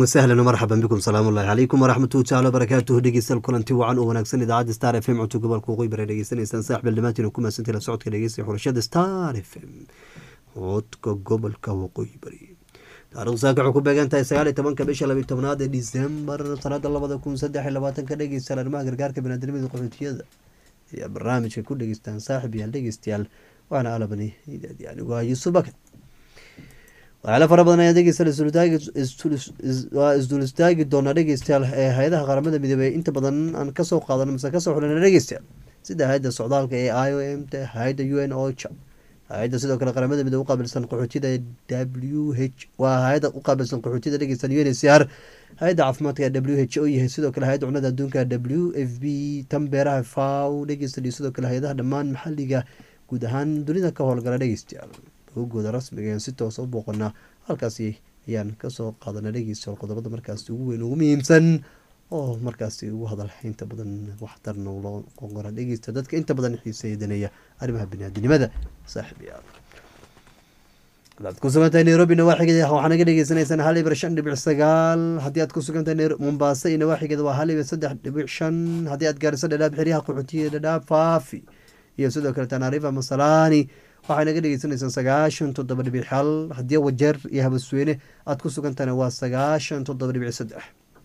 wasahlan marxaban bikum salaamu ullahi calaykum waraxmatuhi tacala wabarakaatuhu dhegeystayaal kulanti wacan oo wanaagsan idaacadda star f m cunto gobolka waqooyi bare dhegeysanaysaan saaxbil dhammaantiin ku mahadsantii la socodka dhegeysta xulashada star f m codka gobolka waqooyi bari taarikhdu saaka waxay ku beegan tahay sagaal iyo tobanka bisha labiyo tobnaad ee disembar sanada labada kun saddex iyo labaatanka dhegeystayaal arrimaha gargaarka banaadamada qaxootiyada ayaa barnaamijka ku dhegeystaan saaxib yaal dhegeystayaal waxaana alabani anigu ah yuusuf bakar waxyaala fara badan ayaa dhegeystayaal waa isdul istaagi doonaa dhegeystayaal ee hay-adaha qaramada midoobey inta badan aan kasoo qaadano mise kasoo xulana dhegeystayaal sida hay-adda socdaalka ee i o m t hay-adda u n ocha hay-adda sidoo kale qaramada midoobe uqaabilsan qaxootiyada w h waa hay-adda uqaabilsan qaxootiyada dhegeystayaal u n c r hay-adda caafimaadka w h o yahay sidoo kale hay-adda cunada adduunka w f b tan beeraha faw dhegeystayaal iyo sidoo kale hay-adaha dhammaan maxaliga guud ahaan dunida ka howlgala dhegeystayaal ogooda rasmiga ayaan si toosa u booqanaa halkaasi ayaan kasoo qaadana dhegeystayaal qodobada markaasi ugu weyn ugu muhiimsan oo markaasi ugu hadal inta badan waxtarna loo qonqora dhegeysta dadka inta badan xiiseeya daneeya arrimaha biniaadinimada saaxib yaal hadaad ku sugantahay nairobi nawaaxigeeda waxaa naga dhegeysaneysaan hal ibir shan dhibic sagaal haddii aad ku sugantahay mombaaso iyo nawaaxigeeda waa hal ibir saddex dhibic shan haddii aad gaariso dhadhaab xeryaha qaxootiya dhadhaab faafi iyo sidoo kale tanaarifa masalaani waxay naga dhegeysanaysaan sagaashan toddoba dhibic hal haddii wajeer iyo habasweyne aad ku sugantahayna waa sagaashan toddoba dhibic saddex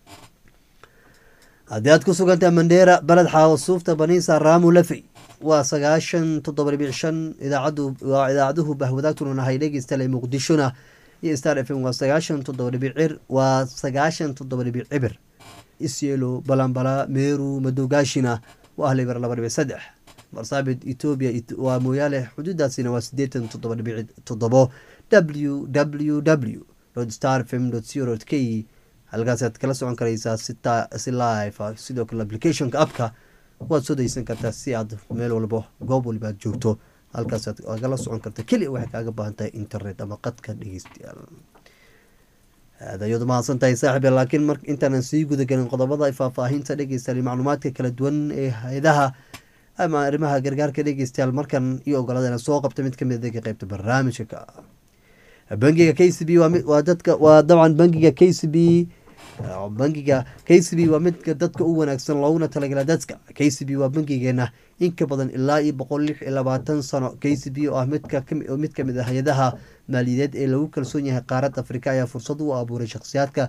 haddii aad ku sugantahay mandheera baled xaawo suufta baniisa raamu lafey waa sagaashan toddoba dhibic shan idaacadu waa idaacaduhu bahwadaagtuna nahay dhegeystayaal ee muqdishona iyo star f m waa sagaashan toddoba dhibic cir waa sagaashan toddoba dhibic cibir isyelo balambala meeru madowgaashina waa hal ibir laba dhibic saddex marsaabit etoobiya waa mooyaale xuduudaasina waa sideetan toddoba dhibic toddobo w w w star fm co k halkaasaad kala socon karaysaa si live sidoo kale applicationka appka waad soo daysan kartaa si aad meel walbo goob waliba aad joogto halkaasaad kala socon karta keliya waxay kaaga baahan tahay internet ama qadka dhegeystayaal aad ayaad umahadsan tahay saaxiib laakiin mar intaanan sii gudagelin qodobada faahfaahinta dhegeystayaal macluumaadka kala duwan ee hay-adaha ama arrimaha gargaarka dhegeystayaal markan iyo ogolaadana soo qabta mid kamid adega qeybta barnaamijka ka bangiga k c b waa dadka waa dabcan bangiga k c b bangiga k c b waa midka dadka u wanaagsan looguna talagala dadka k c b waa bangigeena inka badan ilaa iyo boqol lix iyo labaatan sano k c b oo ah midka mid kamid ah hay-adaha maaliyadeed ee lagu kalsoon yahay qaaradda afrika ayaa fursad u abuuray shakhsiyaadka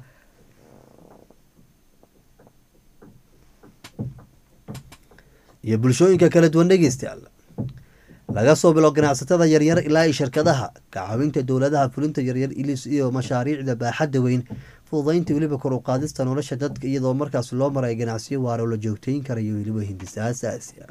iyo bulshooyinka kala duwan dhegeystayaal laga soo bilo ganacsatada yaryar ilaa iyo shirkadaha ka caawinta dowladaha fulinta yaryar ilis iyo mashaariicda baaxadda weyn fududaynta weliba kor u qaadista nolosha dadka iyadoo markaas loo maray ganacsiyo waara oo la joogteyn karayo weliba hindisa asaasiya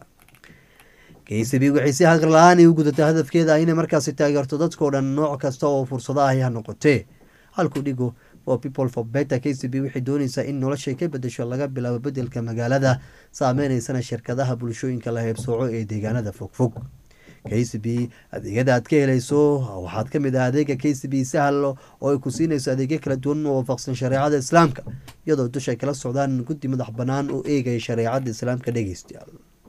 k c b waxay si hagar la-aan ay u gudatay hadafkeeda inay markaasi taageerto dadkao dhan nooc kasta oo fursado ahi ha noqotee halku dhigo for people for better k c b waxay dooneysaa in noloshay ka bedesho laga bilaabo bedelka magaalada saameyneysan shirkadaha bulshooyinka la heybsooco ee deegaanada fogfog k c b adeegyada aad ka helayso waxaad kamid ah adeega k c b sahal oo ay ku siinayso adeegyo kala duwan oo waafaqsan shareecada islaamka iyadoo dushay kala socdaan guddi madax banaan oo eegaya shareecada islaamka dhegeystayaal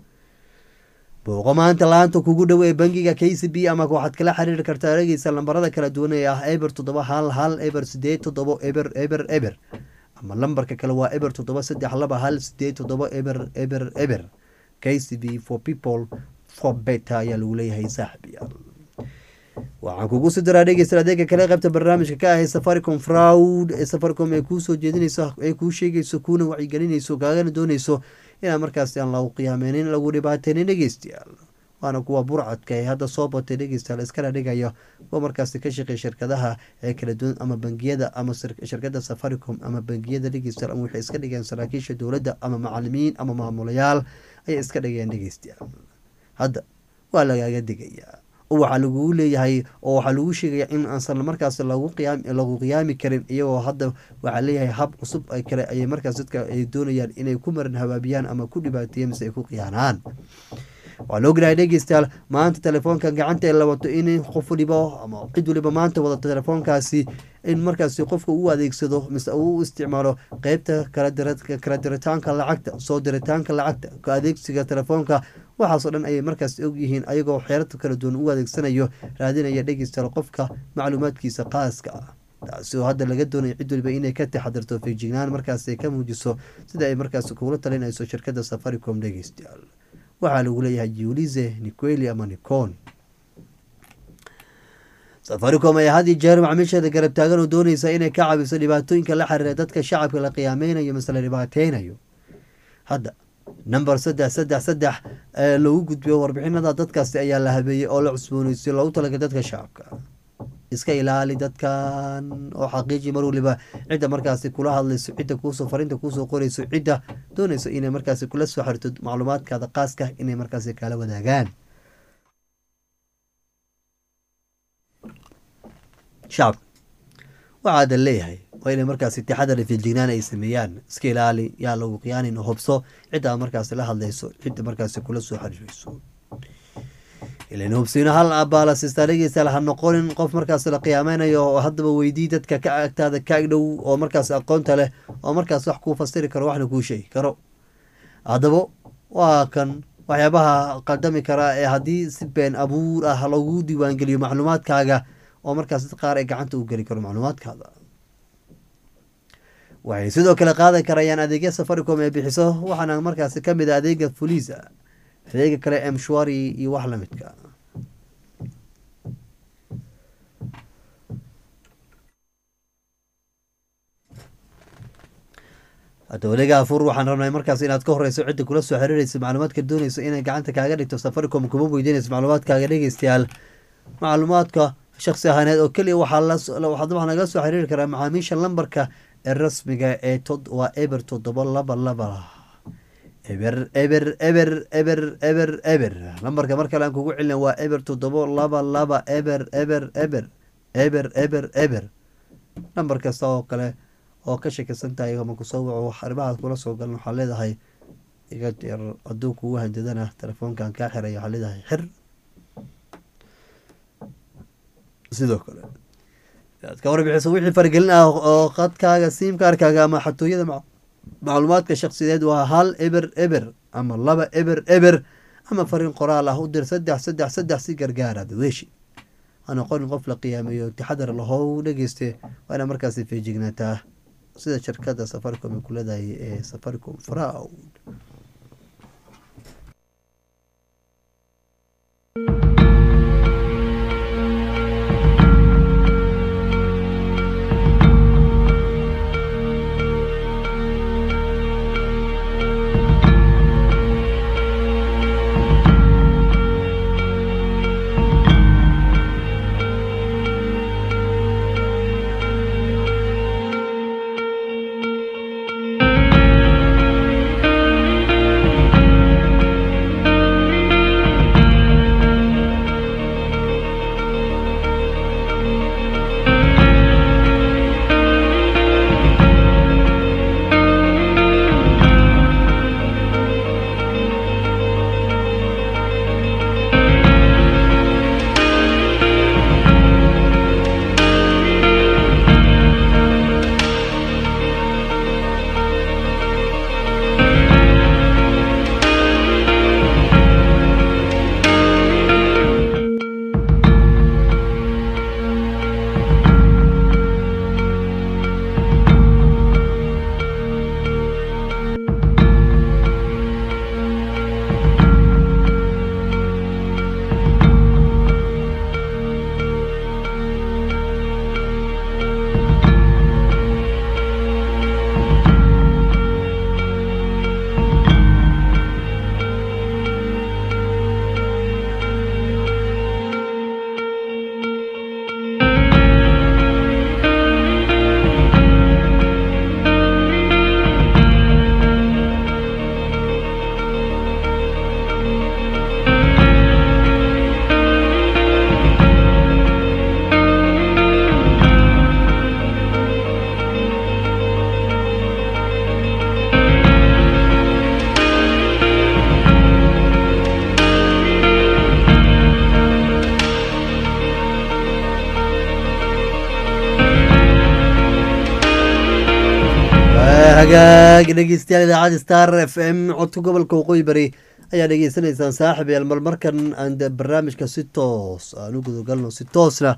booqo maanta la-aanta kugu dhow ee bangiga k c b ama waxaad kala xiriiri kartaa dhegeysa lambarada kala duwan ee ah eber toddoba hal hal eber sideed toddobo eber eber eber ama lambarka kale waa eber toddoba saddex laba hal sideed toddoba eber eber eber k c b for people for better ayaa lagu leeyahay saaxibiyaal waxaan kugu sii daraa dhegeysta adeega kale qaybta barnaamijka ka ahay safaricom fraud ee safaricom ee kuu soo jeedinayso ee kuu sheegayso kuuna wacyigelinayso kaagana doonayso inaad markaasi aan lagu qiyaameynin lagu dhibaateynin dhegeystayaal waana kuwa burcadka ee hadda soo batay dhegeystayaal iskala dhigaya kuwa markaasi ka shaqeey shirkadaha ee kala duwan ama bangiyada ama shirkada safaricom ama bangiyada dhegeystayaal ama waxay iska dhigeen saraakiisha dowladda ama macalimiin ama maamulayaal ayay iska dhigeen dhegeystayaal hadda waa lagaaga digayaa oo waxaa lagugu leeyahay oo waxaa lagu sheegaya in aansan markaas lagu qiyaami karin iyagoo hadda waxaa leeyahay hab cusub kale ayay markaas dadka ay doonayaan inay ku marin habaabiyaan ama ku dhibaateeyan mise ay ku khiyaanaan waa la ognahay dhegeystayaal maanta telefoonka gacanta la wato in qof waliba ama cid waliba maanta wadato telefoonkaasi in markaasi qofka uu adeegsado mise uu isticmaalo qeybta kala diritaanka lacagta soo diritaanka lacagta ka adeegsiga telefoonka waxaasoo dhan ayay markaas ogyihiin ayagoo xeerarta kala duwan u adeegsanayo raadinaya dhegeystayaal qofka macluumaadkiisa qaaska ah taasi oo hadda laga doonayo cid waliba inay ka taxadirto feejignaan markaas ay ka muujiso sida ay markaas kugula talinayso shirkadda safaricom dhegeystayaal waxaa lagu leeyahay julize niqueli ama nicon safaricom ayaa had iyo jeer macmiisheeda garab taagan oo dooneysa inay ka caawiso dhibaatooyinka la xiriira dadka shacabka la qiyaameynayo mase la dhibaateynayo hadda number saddex saddex saddex ee lagu gudbiyo warbixinada dadkaasi ayaa la habeeyey oo la cusbooneysiyo loogu talagalay dadka shacabka iska ilaali dadkan oo xaqiiji mar waliba cidda markaasi kula hadlayso cidda kuusoo farinta kuusoo qoreyso cidda dooneyso inay markaasi kula soo xirto macluumaadkaada qaaska inay markaasi kala wadaagaan shacabka waxaadan leeyahay waa inay markaasi taxadar iyo feejignaan ay sameeyaan iska ilaali yaa lagu qiyaanin oo hubso cidda markaasi la hadlayso cidda markaasi kula soo xiriireyso ilan hubsiino hal abaala sistaaligeysa ha noqonin qof markaas la qiyaameynayo oo haddaba weydii dadka ka agtaada ka agdhow oo markaas aqoonta leh oo markaas wax kuu fasiri karo waxna kuu sheegi karo haddaba waa kan waxyaabaha qaldami kara ee haddii si been abuur ah lagu diiwaangeliyo macluumaadkaaga oo markaas dad qaar ay gacanta u geli karo macluumaadkaada waxay sidoo kale qaadan karayaan adeegya safaricom ee bixiso waxaana markaasi kamid a adeega fuliisa adeega kale emshwari iyo wax lamidka hadda waliga afur waxaan rabnay markaas inaad ka horeyso cidda kula soo xiriireysa macluumaadka dooneyso inay gacanta kaaga dhigto safaricom kuma weydiinayso macluumaadkaaga dhegeystayaal macluumaadka shaksi ahaaneed oo keliya waxaa waxaa nagala soo xiriiri karaa macaamiisha lambarka ee rasmiga ee tod waa eber toddoba laba laba eber eber eber eber eber eber lambarka mar kale aan kugu celina waa eber toddoba laba laba eber eber eber eber eber eber lambar kasta oo kale oo ka shakisan tahay ama kusoo waco arrimahaas kula soo galan waxaa leedahay iga jeer hadduu kugu handadana telefoonkan kaa xiraya waxaa leedahay xir sidoo kale inaad ka warbixiso wixii faragelin ah oo qadkaaga siimkaarkaaga ama xatooyada macluumaadka shaksiyeed waa hal eber eber ama laba eber eber ama fariin qoraal ah u dir saddex saddex saddex si gargaara daweeshi ha noqonin qof la qiyaameeyo taxadar lahow dhegeyste waa ina markaasi feejignaataa sida shirkada safaricom ay ku leedahay ee safaricom fraud hagaag dhegeystayaal idaacadda star f m codka gobolka waqooyi bari ayaa dhegeysanaysaan saaxib yaal mar markan aan barnaamijka si toos aan u gudagalno si toosna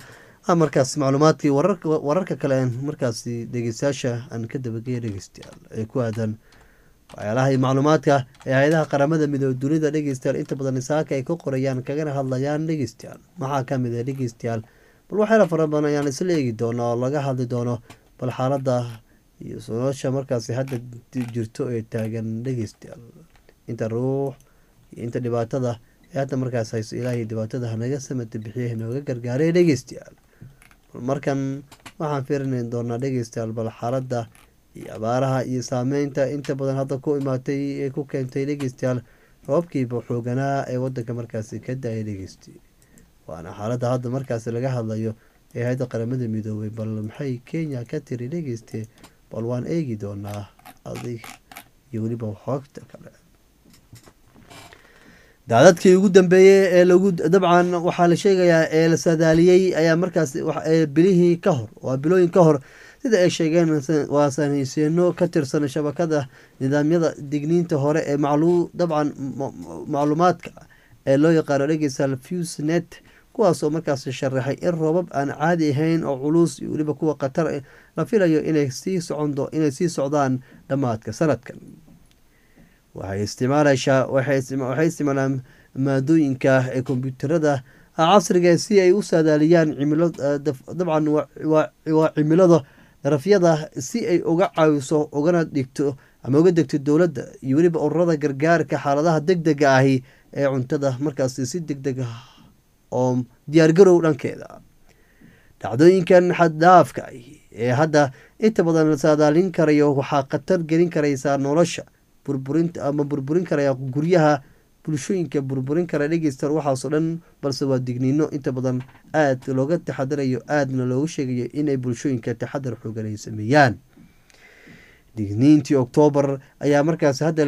markaas macluumaadkii wararka kale aan markaasi dhegeystayaasha aan ka dabageya dhegeystayaal ee ku aadan waxyaalaha iyo macluumaadka ee hay-adaha qaramada midoobe dunida dhegeystayaal inta badan saaka ay ka qorayaan kagana hadlayaan dhegeystayaal maxaa kamid ah dhegeystayaal bal waxyaala fara badan ayaan isla eegi doonaa oo laga hadli doono bal xaalada iyo nolosha markaasi hadda jirto ee taagan dhegeystayaal inta ruux iyo inta dhibaatada ee hadda markaas hayso ilaahay dhibaatada hanaga samata bixiye nooga gargaaray dhegeystayaal bal markan waxaan fiirinay doonaa dhegeystayaal bal xaalada iyo abaaraha iyo saameynta inta badan hadda ku imaatay ee ku keentay dhegeystayaal roobkiiba xooganaa ee wadanka markaasi ka da-ay dhegeystay waana xaaladda hadda markaasi laga hadlayo ee hay-adda qaramada midoobay bal maxay kenya ka tiri dhegeyste bal waan eegi doonaa adig iyo weliba xoogta kale daadadkii ugu dambeeyey ee lagu dabcan waxaa la sheegayaa ee la saadaaliyey ayaa markaas bilihii ka hor waa bilooyin ka hor sida ay sheegeen waa sanhayseeno ka tirsan shabakada nidaamyada digniinta hore ee maclu dabcan macluumaadka ee loo yaqaano dhegeystayaal fusnet kuwaasoo markaas sharaxay in roobab aan caadi ahayn oo culus iyo weliba kuwa khatar la filayo inay sii socon inay sii socdaan dhammaadka sanadkan waxay isticmaalaysaa waxay isticmaalaan maadooyinka ee kombyuutarada casriga si ay u saadaaliyaan cimilo dabcan waa cimilada darafyada si ay uga caawiso ugana dhigto ama uga degto dowladda iyo weliba ururada gargaarka xaaladaha deg dega ahi ee cuntada markaasi si deg deg ah oo diyaargarow dhankeeda dhacdooyinkan xaddhaafka ah ee hadda inta badan la saadaalin karayo waxaa khatar gelin karaysaa nolosha burburinta ama burburin karaya guryaha bulshooyinka burburin kara dhegeystan waxaasoo dhan balse waa digniino inta badan aada looga taxadarayo aadna loogu sheegayo inay bulshooyinka taxadar xoogan ay sameeyaan digniintii oktoobar ayaa markaas hadda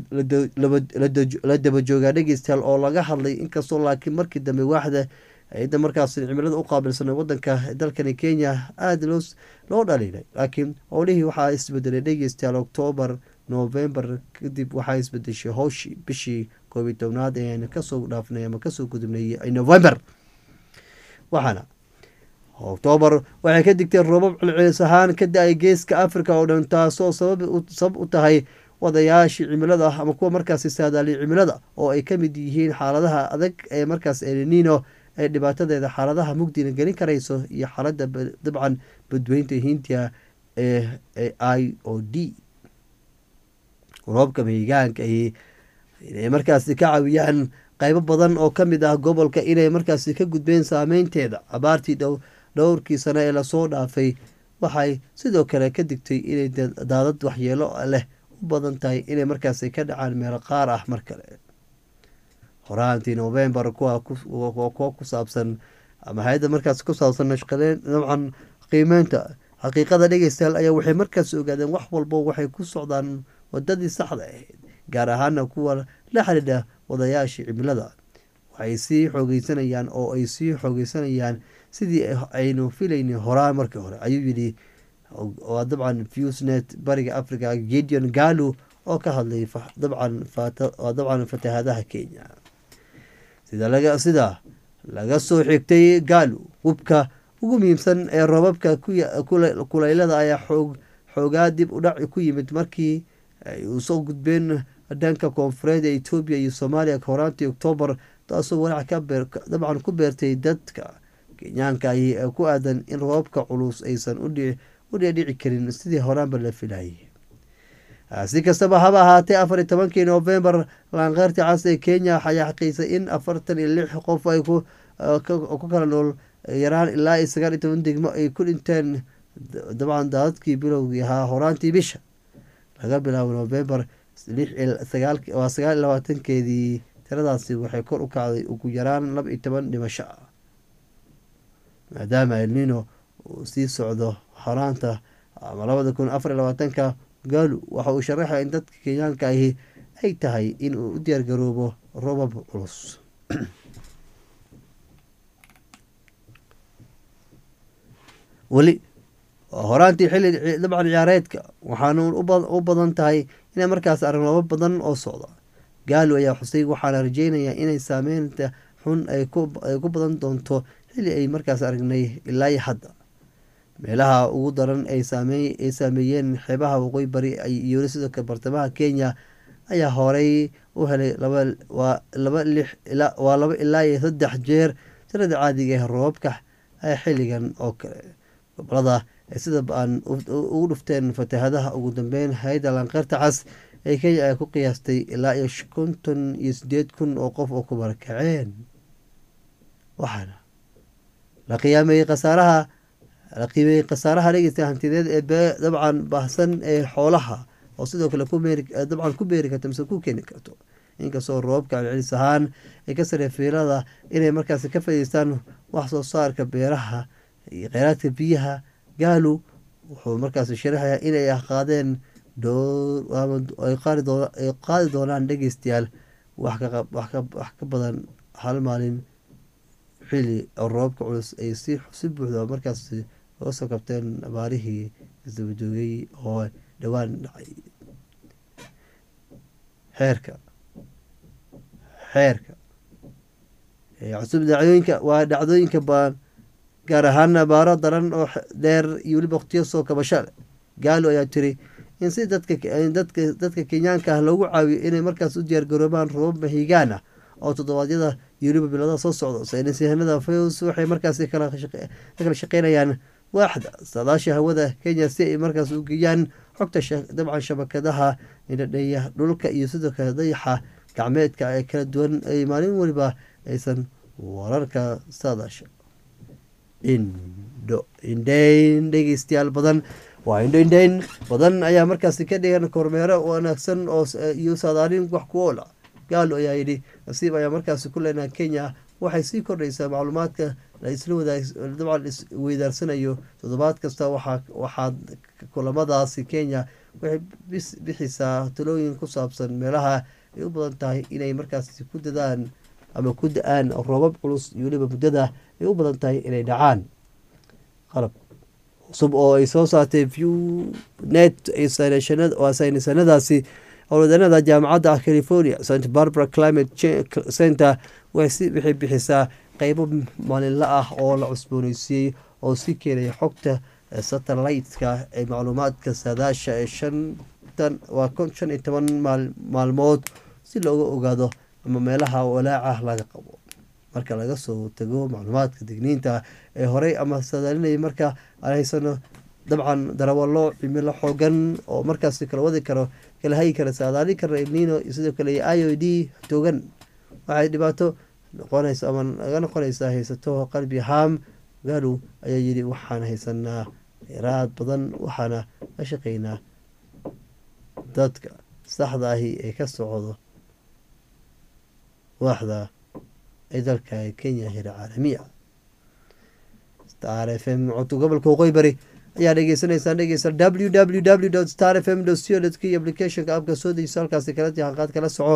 la daba joogaa dhegeystayaal oo laga hadlay inkastoo laakiin markii dambe waaxda hay-adda markaas cimilada u qaabilsan wadanka dalkani kenya aada loo dhaliilay laakiin howlihii waxaa isbedelay dhegeystayaal oktoobar novembar kadib waxaa isbedeshay howshii bishii koobiyi tobnaad eean kasoo dhaafnay ama kasoo gudubnay november waxaana oktoobar waxay ka digteen roobab celcelis ahaan ka da-ay geeska africa oo dhan taasoo sabab u tahay wadayaashii cimilada ama kuwa markaasi saadaaliya cimilada oo ay kamid yihiin xaaladaha adag ee markaas elinino ee dhibaatadeeda xaaladaha mugdina gelin karayso iyo xaalada dabcan badweynta hindiya ee i o d roobka mehigaanka ahi inay markaasi ka caawiyaan qeybo badan oo kamid ah gobolka inay markaasi ka gudbeen saameynteeda abaartii dhowrkii sano ee lasoo dhaafay waxay sidoo kale ka digtay inay daadad waxyeelo leh u badan tahay inay markaasi ka dhacaan meelo qaar ah mar kale horaantii novembar kuwa kuwa ku saabsan ama hay-adda markaas ku saabsan nashqadeen dabcan qiimeynta xaqiiqada dhegeystayaal ayaa waxay markaas ogaadeen wax walbo waxay ku socdaan wadadii saxda ahayd gaar ahaana kuwa la xidhiidha wadayaashii cimilada waxay sii xoogeysanayaan oo ay sii xoogeysanayaan sidii aynu filayna horaan markii hore ayuu yidhi waa dabcan fusnet bariga africa gideon galu oo ka hadlay dabcan dabcan fatahaadaha kenya sida sida laga soo xigtay galu hubka ugu muhiimsan ee roobabka kulaylada ayaa xoog xoogaa dib u dhac ku yimid markii ay usoo gudbeen dhanka koonfureed ee etoobiya iyo soomaaliya horaantii oktoobar taasoo walaac dabcan ku beertay dadka kenyaanka ahi ee ku aadan in roobabka culus aysan u dheedhici karin sidii horaanba la filayay si kastaba haba ahaatee afar iyo tobankii novembar laanqeyrta cas ee kenya ayaa xaqiisay in afartan iyo lix qof ay ku kala nool yaraan ilaa iyo sagaal iyo toban degmo ay ku dhinteen dabcan daadadkii bilowgii ahaa horaantii bisha laga bilaabo novembar waa sagaal iyo labaatankeedii tiradaasi waxay kor u kacday ugu yaraan laba iyo toban dhimasho ah maadaama elnino uu sii socdo horaanta ama labada kun afar iyo labaatanka galu waxa uu sharaxaya in dadka kenyaanka ahi ay tahay in uu u diyaargaroobo robab culus weli horaantii xilli dabcan ciyaareedka waxaana u badan tahay inay markaas aragnobo badan oo socda gaalo ayaa xusay waxaana rajeynayaa inay saameynta xun ay ku badan doonto xilli ay markaas aragnay ilaa iyo hadda meelaha ugu daran ay saameeyeen xeebaha waqooyi bari iyo sidoo kale bartamaha kenya ayaa horey u helay waa laba ilaa iyo saddex jeer tirada caadiga ee roobabka xilligan oo kale gobolada sida ba-an ugu dhufteen fatahadaha ugu dambeyn hay-adda lanqeyrta cas ee kenya ay ku qiyaastay ilaa iyo konton iyo sideed kun oo qof oo ku barakaceen waxaana la qiyaameeyey khasaaraha la qiimeeyey khasaaraha dhegeysta hantideed ee dabcan baahsan ee xoolaha oo sidoo kale dabcan ku beeri karto mise ku keeni karto inkastoo roobabka celcelis ahaan ay ka saree fiilada inay markaas ka faideystaan wax soo saarka beeraha iyo kheyraadka biyaha gaalu wuxuu markaas sharaxayaa inay qaadeen ay qaadi doonaan dhegeystayaal wax ka badan hal maalin xili oo roobabka culus ay si buuxda markaas oga soo kabteen abaarihii isdabajoogay oo dhowaan dhacay xeerka xeerka cusub dhacdooyinka waa dhacdooyinka baan gaar ahaan abaaro daran oo dheer iyo weliba waqtiyo soo kabasho leh gaalo ayaa tiri in si dadka dadka kenyaanka ah loogu caawiyo inay markaas u diyaargaroobaan roobab mahigaan ah oo toddobaadyada iyo weliba biladaha soo socdo saynisyahanada fws waxay markaas kala shaqeynayaan waaxda saadaasha hawada kenya si ay markaas u geeyaan xogta dabcan shabakadaha indhadheeya dhulka iyo sidoo kale dayaxa gacmeedka ee kala duwan ay maalin weliba aysan wararka saadaasha indho indheyn dhegeystayaal badan waa indho indheyn badan ayaa markaasi ka dhigan kormeero wanaagsan oo iyo saadaalin wax ku oola gaalo ayaa yidhi nasiib ayaa markaasi ku leenaha kenya waxay sii kordhaysaa macluumaadka la isla wadaag dabcan isweydaarsanayo toddobaad kasta waxaa waxaad kulamadaasi kenya waxay bixisaa talooyin ku saabsan meelaha ay u badan tahay inay markaasi ku dadaan ama ku da-aan roobab culus iyo weliba muddada ay u badan tahay inay dhacaan qalab cusub oo ay soo saartay view net waa saynisanadaasi howlwadanada jaamacadda california st barbara climate center waxay bixisaa qeybo maalinla ah oo la cusbooneysiiyey oo si keenaya xogta satellite-ka ee macluumaadka saadaasha ee shantan waa shan iyo toban maalmood si looga ogaado ama meelaha walaaca laga qabo marka laga soo tago macluumaadka digniinta ee horey ama sadaalinaya marka aan haysano dabcan darawalo cimilo xoogan oo markaas kala wadi karo kala hagi kara saadaalin kara ilnino sidoo kale i o d toogan waxay dhibaato noqonaysa ama naga noqonaysaa haysato qalbi haam gaalow ayaa yidhi waxaan haysanaa dheeraad badan waxaana ka shaqeynaa dadka saxda ahi ee ka socdo waaxda ee dalka kenya hira caalamiya star f m codka gobolka waqooyi bari ayaa dhegeysaneysaan dhegeysa w w w star f m co k applicationka abka soo dejiso halkaasi kala jahanqaad kala soco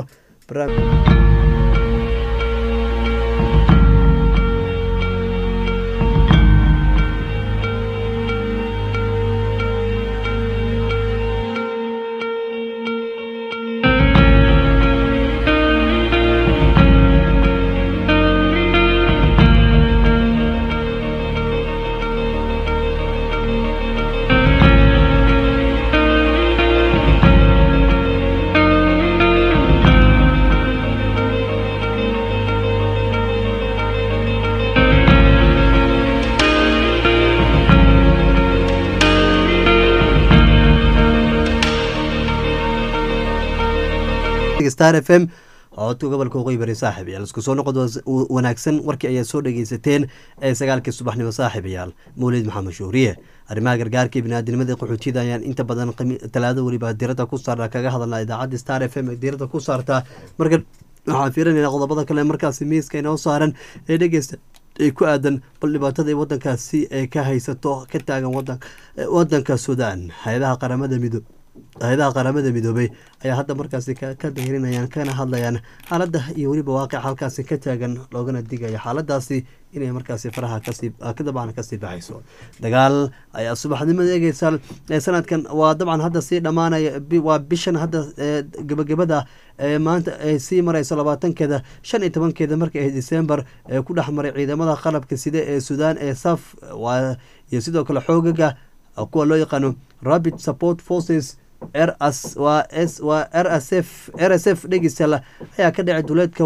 star f m codka gobolka waqooyi bari saaxiibayaal isku soo noqod wanaagsan warkii ayaad soo dhegeysateen ee sagaalkii subaxnimo saaxiibayaal mawlid maxamed shuuriye arrimaha gargaarka iyo biniaadinimada qaxootiyada ayaan inta badan talaado weliba diirada ku saarna kaga hadalna idaacadda star f m ee diirada ku saartaa marka waxaan fiirinayna qodobada kale markaasi miiska inoo saaran ee dhegeysta ay ku aadan bal dhibaatada ay wadankaasi ee ka haysato ka taagan wadanka suudaan hay-adaha qaramada midoob hay-adaha qaramada midoobay ayaa hadda markaasi ka dahirinayaan kana hadlayaan xaaladda iyo weliba waaqic halkaasi ka taagan loogana digaya xaaladaasi inay markaasi faraha kadabcan kasii baxayso dagaal ayaa subaxnimada eegeysa sanadkan waa dabcan hadda sii dhammaanaya waa bishan hadda gebagabada maanta ay sii marayso labaatankeeda shan iyo tobankeeda marka ahayd december ee ku dhex maray ciidamada qalabka side ee sudan ee saf iyo sidoo kale xoogaga kuwa loo yaqaano rapid support forces rs waa s waa r s f r s f dhegeystal ayaa ka dhacay duleedka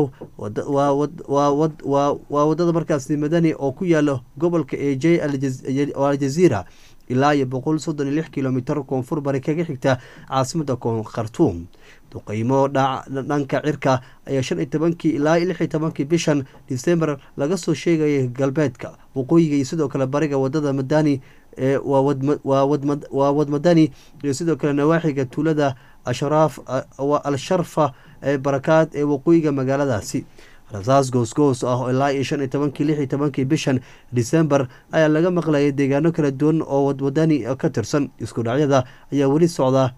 waa wadada markaasi madani oo ku yaalo gobolka e j aljaziira ilaa iyo boqol soddon iyo lix kilomitr koonfur bari kaga xigta caasimada khartuum duqeymo dhanka cirka ayaa shan iyo tobankii ilaa lix iyo tobankii bishan december laga soo sheegayay galbeedka waqooyiga iyo sidoo kale bariga wadada madani waa wadmadani iyo sidoo kale nawaaxiga tuulada ashraaf al-sharfa ee barakaad ee waqooyiga magaaladaasi rasaas goosgoos ah ilaa iyo shan iyo tobankii lix iyo tobankii bishan december ayaa laga maqlayay deegaano kala duwan oo wadwadani ka tirsan isku dhacyada ayaa weli socdaa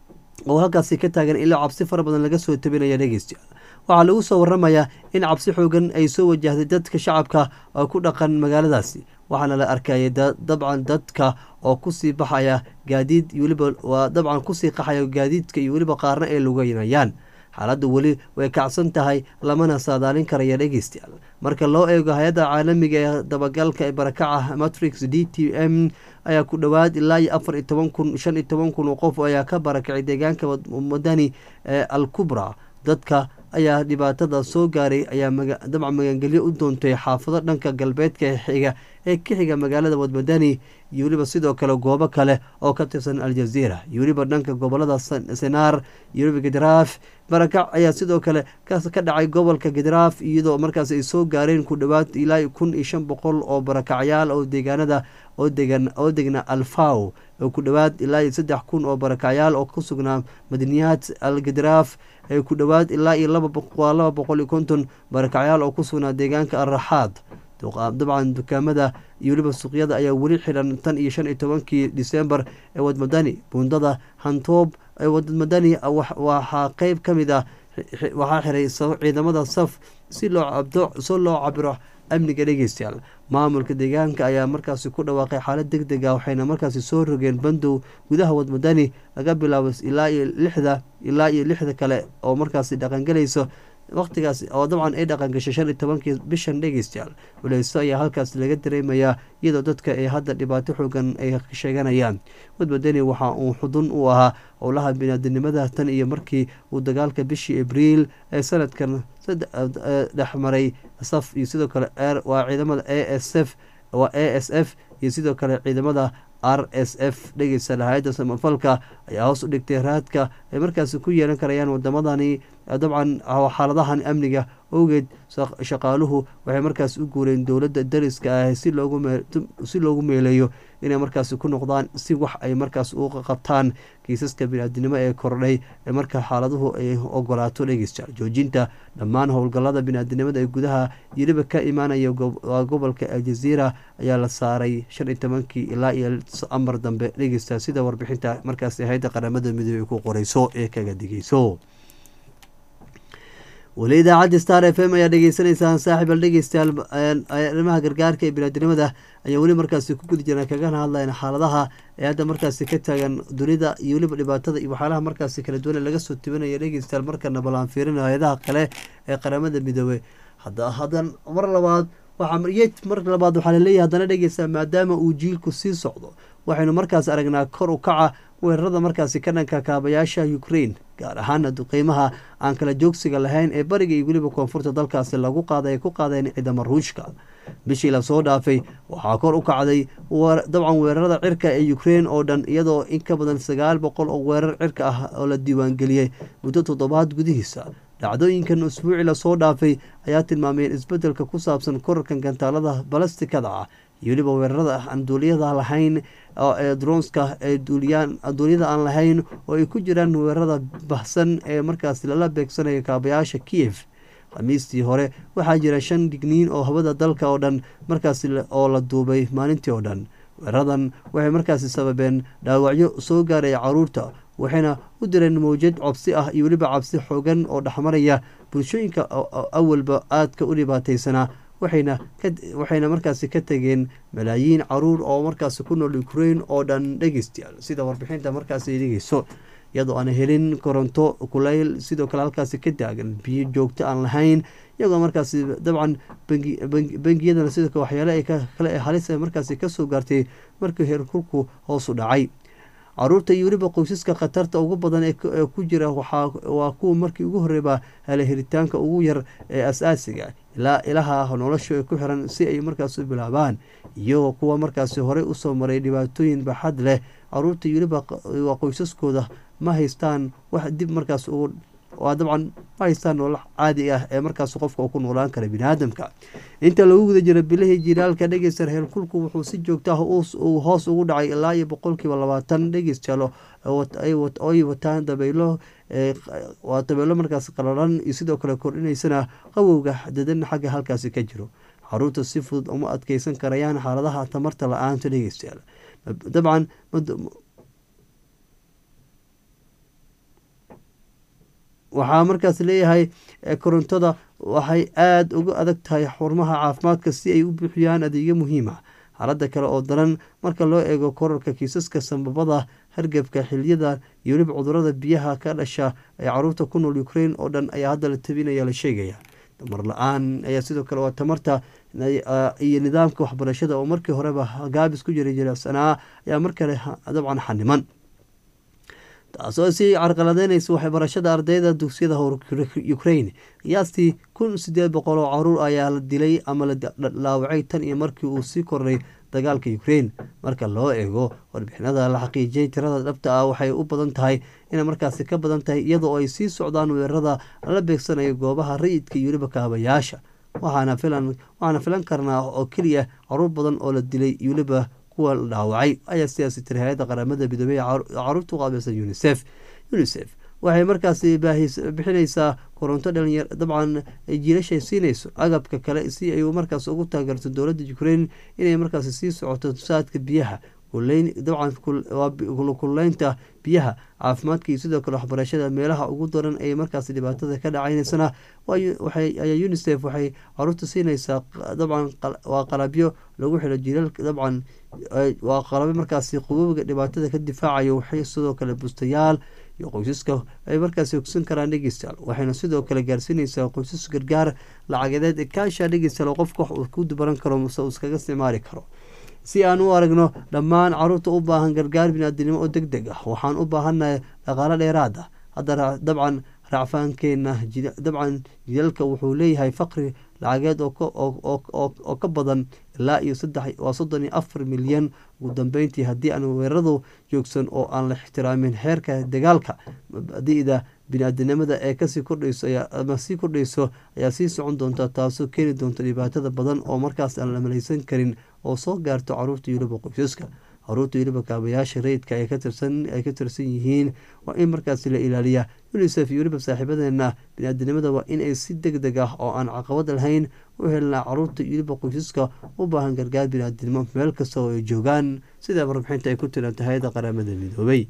oo halkaasi ka taagan ilaa cabsi fara badan laga soo tabinaya dhegeystayaal waxaa lagu soo waramayaa in cabsi xoogan ay soo wajahday dadka shacabka oo ku dhaqan magaaladaasi waxaana la arkayay dabcan dadka oo kusii baxaya gaadiid iyo weliba waa dabcan kusii qaxaya gaadiidka iyo weliba qaarna ay lugeynayaan xaaladda weli way kacsan tahay lamana saadaalin karaya dhegeystayaal marka loo eego hay-adda caalamiga ee dabagalka ee barakaca matrix d t m ayaa ku dhowaad ilaa iyo afar iyo toban kun shan iyo toban kun oo qof ayaa ka barakacay deegaanka madani ee al kubra dadka ayaa dhibaatada soo gaaray ayaa dabcan magangelyo u doontay xaafado dhanka galbeedka xiga ee ka xiga magaalada wadmadani iyo weliba sidoo kale goobo kale oo ka tirsan aljaziira iyo weliba dhanka gobolada senaar iyo weliba gidraaf barakac ayaa sidoo kale ka dhacay gobolka gidraaf iyadoo markaas ay soo gaareen ku dhowaad ilaa kun iyo shan boqol oo barakacyaal oo deegaanada oo degan oo degna alfaw oo ku dhowaad ilaa iyo saddex kun oo barakacyaal oo ku sugnaa madaniyaad al gidraaf ee ku dhowaad ilaa iyo waa laba boqol iyo konton barakacyaal oo ku sugnaa deegaanka alraxaad dabcan dukaamada iyo weliba suuqyada ayaa weli xiran tan iyo shan iyo tobankii december ee wadmadani buundada hantoob ee wadmadani waxaa qeyb ka mid ah waxaa xiray ciidamada saf si loo si loo cabiro amniga dhegeystayaal maamulka deegaanka ayaa markaasi ku dhawaaqay xaalad deg deg ah waxayna markaasi soo rogeen bandow gudaha wadmadani laga bilaabo ilaa iyo lixda ilaa iyo lixda kale oo markaasi dhaqangelayso waqtigaas oo dabcan ay dhaqan gashay shan iyo tobankii bishan dhegeystayaal waleyso ayaa halkaas laga dareemayaa iyadoo dadka ay hadda dhibaato xoogan ay sheeganayaan wadmadani waxa uu xudun u ahaa howlaha binaadinimada tan iyo markii uu dagaalka bishii abriil ee sanadkan dhexmaray saf iyo sidoo kale waa ciidamada a s f waa a s f iyo sidoo kale ciidamada r s f dhegeysta hay-adda samafalka ayaa hoos u dhigtay raadka ay markaasi ku yeelan karayaan wadamadani dabcan xaaladahan amniga owgeed shaqaaluhu waxay markaas u guureen dowladda dariska ah si loogu meeleeyo inay markaasi ku noqdaan si wax ay markaas u qabtaan kiisaska biniaadinimo ee kordhay ee marka xaaladuhu ay ogolaato dhegeysta joojinta dhammaan howlgalada biniaadinimada ee gudaha yeliba ka imaanaya gobolka aljaziira ayaa la saaray shan iyo tobankii ilaa iyo amar dambe dhegeysta sida warbixinta markaasi hay-adda qaramada midoobey ku qoreyso ee kaga digeyso weli idaacadda star f m ayaa dhegeysaneysaan saaxiibal dhegeystayaal arrimaha gargaarka ee binaadinimada ayaa weli markaasi ku gudi jiraan kagana hadlayn xaaladaha ee hadda markaasi ka taagan dunida iyo weliba dhibaatada iyo waxyaalaha markaasi kala duwan laga soo tibinaya dhegeystayaal markana balaan fiirinayo hay-adaha kale ee qaramada midoobey hadan mar labaad waxaayed mar labaad waxaa laleeyahay haddana dhegeysta maadaama uu jiilku sii socdo waxaynu markaas aragnaa kor u kaca weerarada markaasi ka dhanka kaabayaasha ukraine gaar ahaana duqeymaha aan kala joogsiga lahayn ee bariga iyo weliba koonfurta dalkaasi lagu qaaday ay ku qaadeen ciidama ruushka bishii lasoo dhaafay waxaa kor u kacday dabcan weerarada cirka ee ukraine oo dhan iyadoo in ka badan sagaal boqol oo weerar cirka ah oo la diiwaangeliyey muddo toddobaad gudihiisa dhacdooyinkan usbuuci lasoo dhaafay ayaa tilmaameen isbedelka ku saabsan korarkan gantaalada balastikada ah iyo weliba weerarada aan duuliyada lahayn ee dronska ee duuliyada aan lahayn oo ay ku jiraan weerarada bahsan ee markaas lala beegsanayo kaabayaasha kiev khamiistii hore waxaa jira shan digniin oo hawada dalka oo dhan markaas oo la duubay maalintii oo dhan weeraradan waxay markaasi sababeen dhaawacyo soo gaaraya caruurta waxayna u direen mawjad cobsi ah iyo weliba cabsi xoogan oo dhexmaraya bulshooyinka awalba aadka u dhibaateysanaa waxayna waxayna markaasi ka tegeen malaayiin caruur oo markaasi ku nool ukrain oo dhan dhegeystayaal sida warbixinta markaasi dhegeyso iyadoo aan helin koronto kuleyl sidoo kale halkaasi ka taagan biyo joogto aan lahayn iyagoo markaasi dabcan bangiyadana sidoo kale waxyaale ay kale ee halis markaasi kasoo gaartay markii heerkulku hoosu dhacay caruurta iyo weliba qoysaska khatarta ugu badan ee ku jira waa kuwa markii ugu horeyba hele helitaanka ugu yar ee as-aasiga ilaa ilaha nolosha ku xiran si ay markaas u bilaabaan iyagoo kuwa markaasi horey usoo maray dhibaatooyin baxad leh caruurta iyo weliba qoysaskooda ma haystaan wax dib markaas ugu waa dabcan ma haystaan nolol caadi ah ee markaas qofka ku noolaan kara biniaadamka inta lagu guda jira bilihii jiraalka dhegeysta heerkulku wuxuu si joogta ah hoos ugu dhacay ilaa iyo boqolkiiba labaatan dhegeystayaal ay wataan dabaylo waa dabeelo markaas qalalan iyo sidoo kale kordhinaysana qawowga dadan xagga halkaasi ka jiro caruurta si fudud uma adkeysan karayaan xaaladaha tamarta la-aanta dhegeystayaal dabcan waxaa markaas leeyahay korontada waxay aada uga adag tahay xurmaha caafimaadka si ay u buuxiyaan adeegyo muhiima xaalada kale oo daran marka loo eego korarka kiisaska sambabada hargebka xiliyada iyo weliba cudurada biyaha ka dhasha ee caruurta ku nool ukrain oo dhan ayaa hadda la tabinaya la sheegaya tamar la-aan ayaa sidoo kale waa tamarta iyo nidaamka waxbarashada oo markii horeba gaabis ku jira jirsanaa ayaa mar kale dabcan xaniman taasoo sii carqaladeynaysa waxbarashada ardayda dugsiyada ukrain qiyaastii kun sideed boqol oo caruur ayaa la dilay ama la dhaawacay tan iyo markii uu sii koray dagaalka ukrain marka loo eego warbixinada la xaqiijiyay tirada dhabta ah waxay u badan tahay inay markaasi ka badan tahay iyadoo ay sii socdaan weerarada la beegsanayo goobaha rayidka iyo weliba kaabayaasha waxaana filan karnaa oo keliya caruur badan oo la dilay iyo weliba kuwa la dhaawacay ayaa sidaasi tiri hay-adda qaramada midoobey caruurta uqaabilsan unisef unisef waxay markaasi bixinaysaa koronto dhalinyar dabcan jiilashay siinayso agabka kale si ay markaas ugu taageerto dowladda ukrain inay markaasi sii socoto saadka biyaha dabcan kululeynta biyaha caafimaadka iyo sidoo kale waxbarashada meelaha ugu daran ee markaasi dhibaatada ka dhacaynaysanaa ayaa unisef waxay caruurta siinaysaa dabcan waa qalabyo lagu xilo jiilaalka dabcan waa qalabyo markaasi qubowga dhibaatada ka difaacayo waxay sidoo kale bustayaal iyo qoysaska ay markaasi ogsan karaan dhegeystayaal waxayna sidoo kale gaarsiinaysaa qoysas gargaar lacagedeed ee kaasha dhegeystayaal oo qofka wax uu ku dubaran karo mase uu iskaga isticmaali karo si aan u aragno dhammaan caruurta u baahan gargaar biniaadinimo oo deg deg ah waxaan u baahannahay dhaqaalo dheeraad ah hadda dabcan racfaankeena dabcan jidalka wuxuu leeyahay faqri lacageed oo ka badan ilaa iyo waa soddon iyo afar milyan ugu dambeyntii haddii aan weeraradu joogsan oo aan la ixtiraamin heerka dagaalka mabadida bini-aadinimada ee kasii kordhayso ama sii kordhayso ayaa sii socon doonta taasoo keeni doonta dhibaatada badan oo markaas aan la malaysan karin oo soo gaarto caruurta yuliba qoysaska caruurta yuliba kaabayaasha rayidka ay ka tirsan yihiin waa in markaasi la ilaaliya unisef iyo weliba saaxiibadeena bini-aadinimada waa in ay si deg deg ah oo aan caqabad lahayn u helnaa caruurta yuliba qoysaska u baahan gargaar bini-aadinimo meel kasta oo ay joogaan sida warbixinta ay ku tiranta hay-adda qaramada midoobay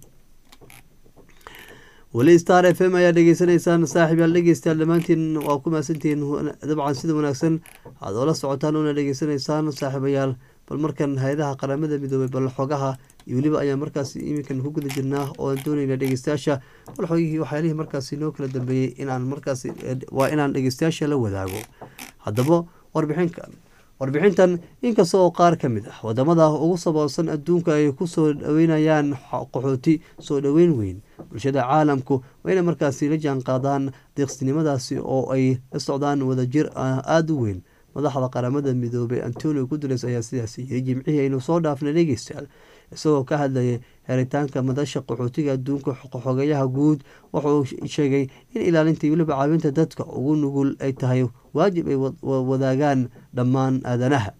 weli star f m ayaa dhegeysanaysaan saaxiib yaal dhegeystayaal dhammaantiin waa ku mahadsantihiin dabcan sida wanaagsan aad oola socotaan una dhegeysanaysaan saaxiibayaal bal markan hay-adaha qaramada midoobay bal xogaha iyo weliba ayaa markaasi iminkan ku guda jirnaa oo aan doonayna dhegeystayaasha bal xogihii waxyaalihii markaasi noo kala dambeeyey inaan markaasi waa inaan dhegeystayaasha la wadaago haddaba warbixinkan warbixintan inkasta oo qaar ka mid ah wadamada ugu saboolsan adduunka ay ku soo dhaweynayaan qaxooti soo dhoweyn weyn bulshada caalamku waa inay markaasi la jaan qaadaan deeqsinimadaasi oo ay la socdaan wadajir aada u weyn madaxda qaramada midoobay antonio guteres ayaa sidaas yiri jimcihii aynu soo dhaafnay dhegeystayaal isagoo ka hadlayay heritaanka madasha qaxootiga adduunka xogeyaha guud wuxuu sheegay in ilaalinta weliba caawinta dadka ugu nugul ay tahay waajib ay wadaagaan dhammaan aadanaha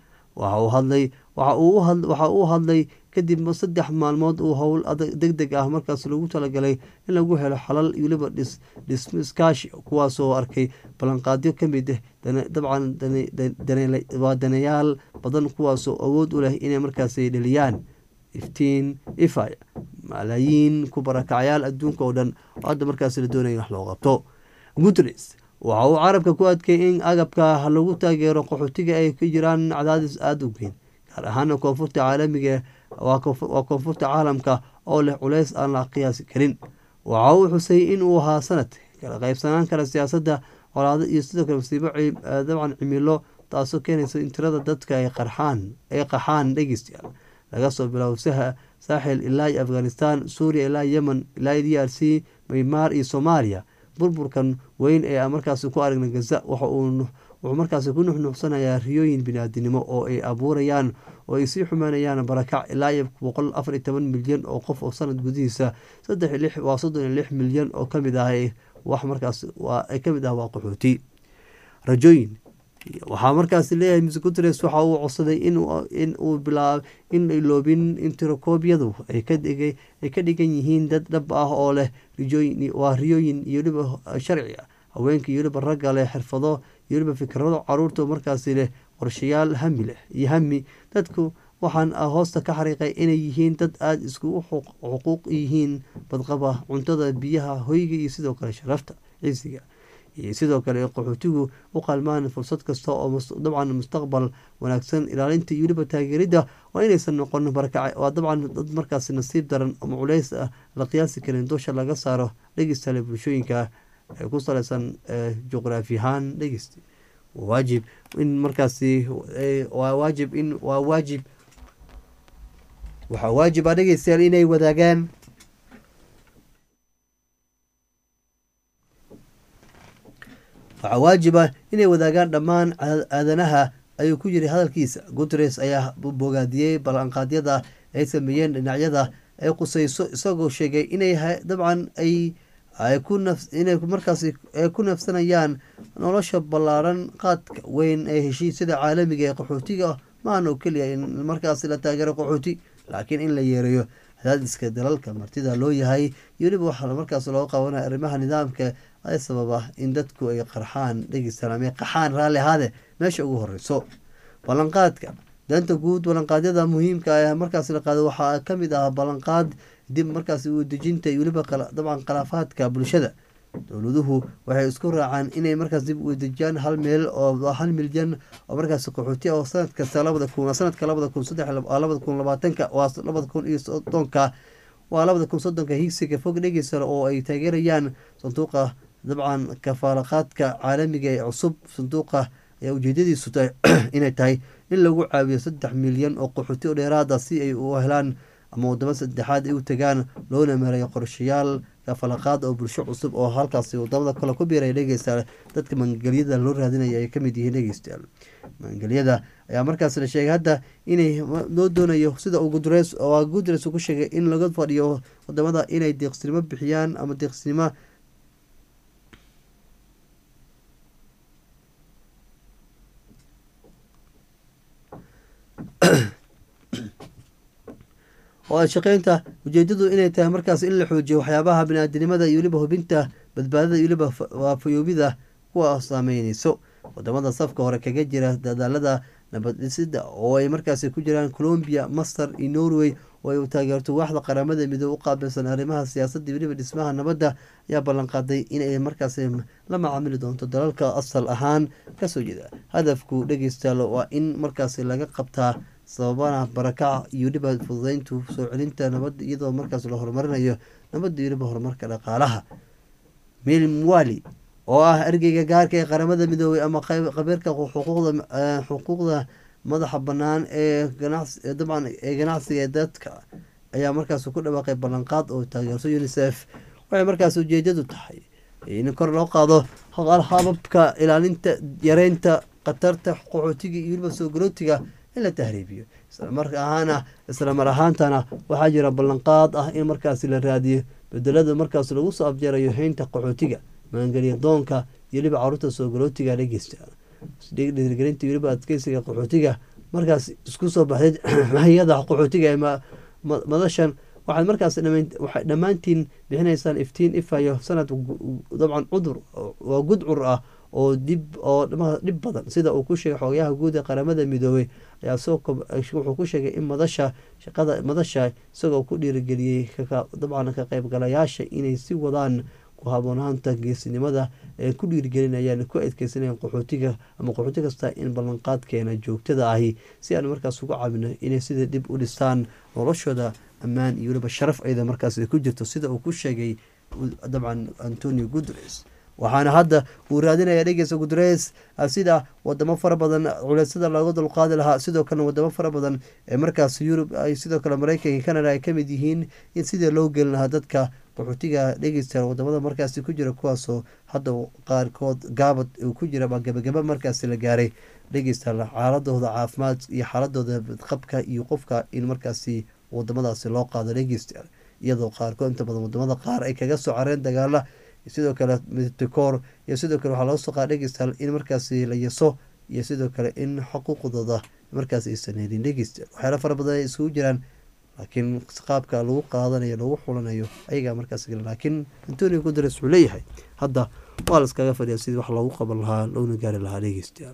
waxa uu hadlay kadib saddex maalmood uu howl deg deg ah markaas lagu talagalay in lagu helo xalal weliba dhismiskaashi kuwaasoo arkay ballanqaadyo kamid dabcan waa daneyaal badan kuwaasoo awood u leh inay markaas dheliyaan iftiin ifaya malaayiin ku barakacyaal adduunka oo dhan oo hadda markaas la doonaya in wax loo qabto guteres waxa uu carabka ku adkeeyey in agabka lagu taageero qaxootiga ay ka jiraan cadaadis aada u weyn gaar ahaana koonfurta caalamiga waa koonfurta caalamka oo leh culeys aan la qiyaasi karin waxa uu xusay in uu ahaa sanad kala qaybsanaan kara siyaasadda colaado iyo sidoo kale masiibo dabcan cimilo taasoo keenaysa in tirada dadka ay qarxaan ay qaxaan dhegeystayaal laga soo bilaabo saaxil ilaa iyo afghanistan suuriya ilaa yemen ilaa d r c maymaar iyo soomaaliya burburkan weyn ee aan markaasi ku aragnay gaza waxa uu wuxuu markaasi ku nuxnuuxsanayaa riyooyin biniaadinimo oo ay abuurayaan oo ay sii xumaanayaan barakac ilaa iyo boqol afar iyo toban milyan oo qof oo sanad gudihiisa saddex lix waa soddon iyo lix milyan oo kamid ah wax markaas waa ay kamid ah waa qaxooti rajooyin waxaa markaasi leeyahay ms guteres waxa uu codsaday in uu bilaab in loobin in tirokoobyadu ay ka dhigan yihiin dad dhab ah oo leh waa riyooyin iyo weliba sharci ah haweenka iyo weliba ragga leh xirfado iyo weliba fikrado caruurta markaasi leh qorshayaal hami leh iyo hami dadku waxaan hoosta ka xariiqay inay yihiin dad aada iskugu xuquuq yihiin badqaba cuntada biyaha hoyga iyo sidoo kale sharafta ciisiga iyo sidoo kale qaxootigu u qalmaan fursad kasta oo dabcan mustaqbal wanaagsan ilaalinta iyo weliba taageeridda waa inaysan noqon barakac waa dabcan dad markaasi nasiib daran ama culeys ah la qiyaasi karin dusha laga saaro dhegeystaale bulshooyinka ee ku saleysan juqraafi ahaan dhegeysta waajib in markaasi waa waajib in waa waajib waxaa waajib ah dhegeystayaal inay wadaagaan waxaa waajib ah inay wadaagaan dhammaan aadanaha ayuu ku yiri hadalkiisa guteres ayaa bogaadiyey ballanqaadyada ay sameeyeen dhinacyada ay quseyso isagoo sheegay inay dabcan ay inay markaas ku nafsanayaan nolosha ballaaran qaadka weyn ee heshiisyada caalamiga ee qaxootiga maahan oo keliya in markaas la taageero qaxooti laakiin in la yeereeyo cadaadiska dalalka martida loo yahay iyo weliba waxaa markaas loo qabanaya arrimaha nidaamka ay sababa in dadku ay qarxaan dhegeystaame qaxaan raalli ahaade meesha ugu horeyso ballanqaadka danta guud ballanqaadyada muhiimka ah markaas la qaado waxaa kamid ah ballanqaad dib markaas u dejinta iyo weliba dabcan khilaafaadka bulshada dowladuhu waxay isku raacaan inay markaas dib u dejiyaan hal meel oo hal milyan oo markaas qaxooti oo sanad kasta labada kun sanadka labada kun saddex labada kun labaatanka waa labada kun iyo soddonka waa labada kun soddonka higsiga fog dhegeysa oo ay taageerayaan sanduuqa dabcan kafaalaqaadka caalamiga ee cusub sanduuqa ayaa ujeedadiisu tahay inay tahay in lagu caawiyo saddex milyan oo qaxooti oo dheeraada si ay u helaan ama wadamo saddexaad ay u tagaan loona mareeyo qorshayaal kafalaqaad oo bulsho cusub oo halkaasi wadamada kale ku biiraya dhegeystayaal dadka mangelyada loo raadinaya ay kamid yihiin dhegeystayaal mangelyada ayaa markaas la sheegay hadda inay loo doonayo sida uu gudres waa gudres ugu sheegay in laga fadhiyo wadamada inay deeqsinimo bixiyaan ama deeqsinimo oo shaqeynta ujeedadu inay tahay markaas in la xoojiyo waxyaabaha biniaadanimada iyo weliba hubinta badbaadada iyo weliba waafayoobida kuwa saameyneyso wadamada safka hore kaga jira dadaalada nabaddhisida oo ay markaasi ku jiraan colombia masar iyo norway oo ay taageerto waaxda qaramada midoobe u qaabilsan arrimaha siyaasadda weliba dhismaha nabadda ayaa ballanqaaday inay markaasi la macaamili doonto dalalka asal ahaan kasoo jeeda hadafku dhegeystayaal waa in markaasi laga qabtaa sababana barakaca iyo weliba fududeyntu soo celinta nabadda iyadoo markaas la horumarinayo nabadda iyo weliba horumarka dhaqaalaha mil mwali oo ah ergeyga gaarka ee qaramada midoobey ama qabiirka xuquuqda madaxa banaan ee dabcan ee ganacsiga ee dadka ayaa markaas ku dhawaaqay ballanqaad oo taageerso unisef waxay markaas ujeedadu tahay in kor loo qaado hababka ilaalinta yareynta khatarta qaxootiga iyo weliba soo garootiga in la tahriibiyo islamar ahaana isla mar ahaantana waxaa jira ballanqaad ah in markaasi la raadiyo bedelada markaas lagu soo abjeerayo haynta qaxootiga maangelya doonka iyo weliba caruurta soo garootiga dhegeysta dhiirgelinta iyo weliba adkeysiga qaxootiga markaas isku soo baxday hayada qaxootiga ee madashan waxaad markaas waxay dhammaantiin bixinaysaan iftiin ifayo sanad dabcan cudur waa gudcur ah oo dib oo dhib badan sida uu ku sheegay xogayaha guud ee qaramada midoobey ayaa wuxuu ku sheegay in madasha shaqada madasha isagoo ku dhiirigeliyey dabcan ka qaybgalayaasha inay si wadaan ku haboonaanta geesinimada ee ku dhiirigelinayaan ku adkeysanayaan qaxootiga ama qaxooti kasta in ballanqaadkeena joogtada ahi si aan markaas uga caabino inay sida dib u dhistaan noloshooda ammaan iyo weliba sharaf ayda markaas ku jirto sida uu ku sheegay dabcan antonio guteres waxaana hadda uu raadinaya dhegeysa guteres sida wadamo fara badan culeysyada looga dulqaadi lahaa sidoo kalena wadamo fara badan ee markaas yurub ay sidoo kale mareykanka canada ay kamid yihiin in sidii loo gelin lahaa dadka qaxootiga dhegeysta wadamada markaasi ku jira kuwaasoo hadda qaarkood gaabad uu ku jira gabagaba markaasi la gaaray dhegeysta xaaladooda caafimaad iyo xaaladooda qabka iyo qofka in markaasi wadamadaasi loo qaado dhegeysta iyadoo qaarkood inta badan wadamada qaar ay kaga soo careen dagaala sidoo kale midtikoor iyo sidoo kale waxaa laga soo qaada dhegeystaal in markaasi la yaso iyo sidoo kale in xuquuqdooda markaas aysan helin dhegeysta waxyaala fara badan ay isugu jiraan laakiin qaabka lagu qaadanayo lagu xulanayo ayagaa markaas laakiin antonio guteres wuxuu leeyahay hadda waa la iskaga fadhiya sidii wax loogu qaban lahaa loona gaari lahaa dhegeystayaal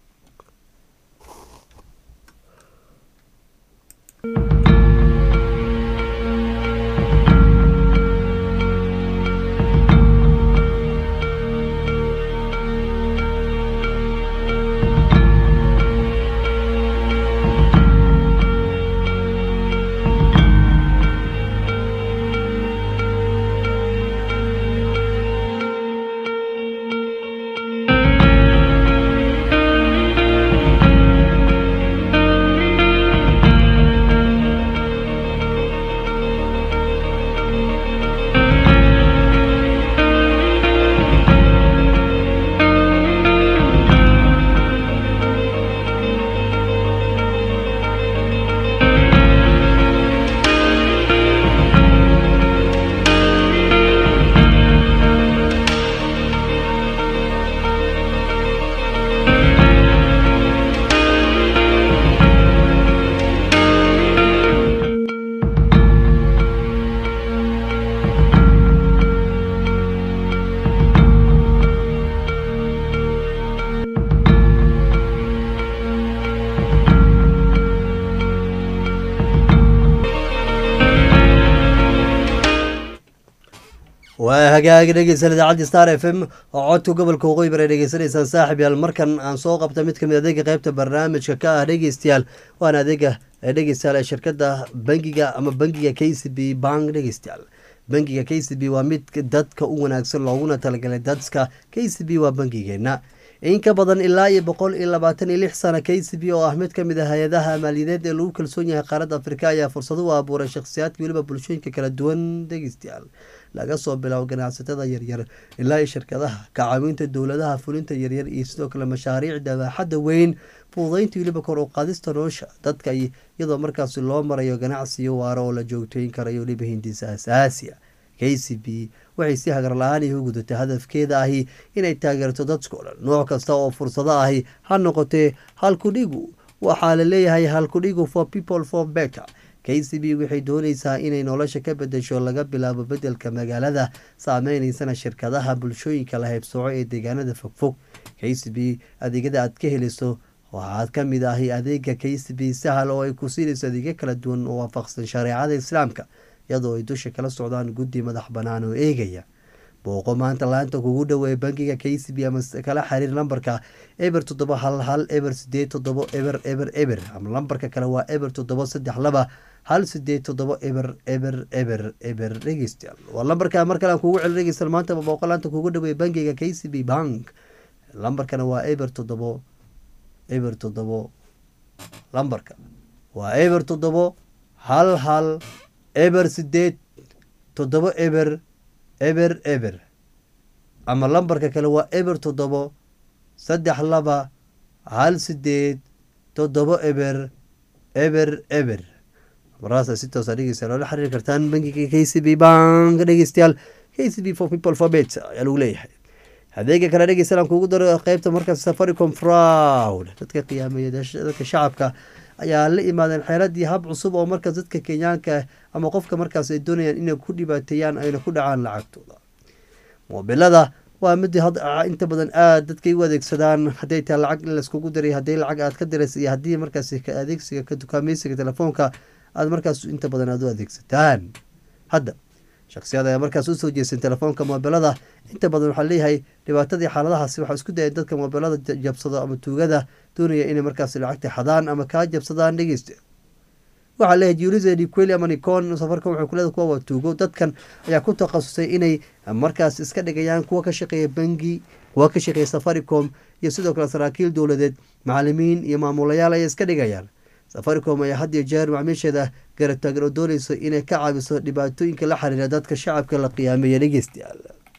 waa hagaagi dhegeysan idaacaddi star f m oo codka gobolka waqooyi bare dhegeysanaysaan saaxib yaal markan aan soo qabta mid kamid adeega qeybta barnaamijka ka ah dhegeystayaal waana adeega dhegeystayaal ee shirkada bangiga ama bangiga k c b bank dhegeystayaal bangiga k c b waa mid dadka u wanaagsan looguna talagalay dadka k c b waa bangigeena in ka badan ilaa iyo boqol iyo labaatan iyo lix sana k c b oo ah mid kamid a hay-adaha maaliyadeed ee lagu kalsoon yahay qaaradda afrika ayaa fursado u abuuray shakhsiyaadka weliba bulshooyinka kala duwan dhegeystayaal laga soo bilaabo ganacsatada yaryar ilaa iyo shirkadaha kacaawinta dowladaha fulinta yaryar iyo sidoo kale mashaariicda baaxadda weyn fududeynta weliba kor u qaadista nolosha dadka iyadoo markaasi loo marayo ganacsiyo waaro oo la joogteyn karayo weliba hindisa asaasiya k c b waxay si hagar la-aan ihu gudatay hadafkeeda ahi inay taageerto dadkao dhan nooc kasta oo fursado ahi ha noqotee halkudhigu waxaa la leeyahay halkudhigu for people for better k c b waxay dooneysaa inay nolosha ka bedesho laga bilaabo bedelka magaalada saameyneysana shirkadaha bulshooyinka la haybsooco ee deegaanada fogfog k c b adeegyada aad ka heliso waxaad ka mid ahi adeega k c b sahal oo ay ku siinayso adeegyo kala duwan oo waafaqsan shareecada islaamka iyadoo ay dusha kala socdaan guddi madax bannaan oo eegaya booqo maanta laanta kugu dhoweeye bangiga k c b ama kala xiriir lambarka eber toddoba hal hal eber sideed toddobo eber eber eber ama lambarka kale waa eber toddoba saddex laba hal sideed toddobo eber eber eber eber dhegeystayaal waa lambarka mar kale aan kugu celi dhegeystayaal maanta booqo laanta kugu dhoweeye bangiga k c b bank lambarkana waa eber toddobo eber toddobo lambarka waa eber toddobo hal hal eber sideed toddobo eber eber eber ama lambarka kale waa eber toddobo saddex laba hal sideed toddobo eber eber eber maraasa si toosa dhegeystayaal loola xiriiri kartaan bangiga k c b bank dhegeystayaal k c b for people for bet ayaa lagu leeyahay adeega kale dhegeystayaal aan kugu daro qeybta markaas safaricom fraud dadka qiyaameeya dadka shacabka ayaa la imaadeen xeeladii hab cusub oo markaas dadka kenyaanka ama qofka markaas ay doonayaan inay ku dhibaateeyaan ayna ku dhacaan lacagtooda moobilada waa mid inta badan aad dadkay u adeegsadaan hadday tahay lacag in laiskugu diray haddii lacag aad ka diraysa iyo haddii markaas adeegsiga ka dukaameysiga telefoonka aad markaas inta badan aad u adeegsataan hadda shaksiyada ayaa markaas usoo jeesteen telefoonka moobilada inta badan waxaa leeyahay dhibaatadii xaaladahaasi waxaa isku dayay dadka moobilada jabsado ama tuugada doonaya inay markaas lacagta xadaan ama kaa jabsadaan dhegeysta waxaa leeyahay julise niqueli ama nicon safarka wuxuu kuleeda kuwa waa tuugo dadkan ayaa ku takhasusay inay markaas iska dhigayaan kuwa ka shaqeeya bangi kuwa ka shaqeeya safaricom iyo sidoo kale saraakiil dowladeed macalimiin iyo maamulayaal ayay iska dhigayaan safaricom ayaa had iyo jeer macmiisheeda garataagan oo dooneyso inay ka caabiso dhibaatooyinka la xiriira dadka shacabka la qiyaameeya dhegeystayaal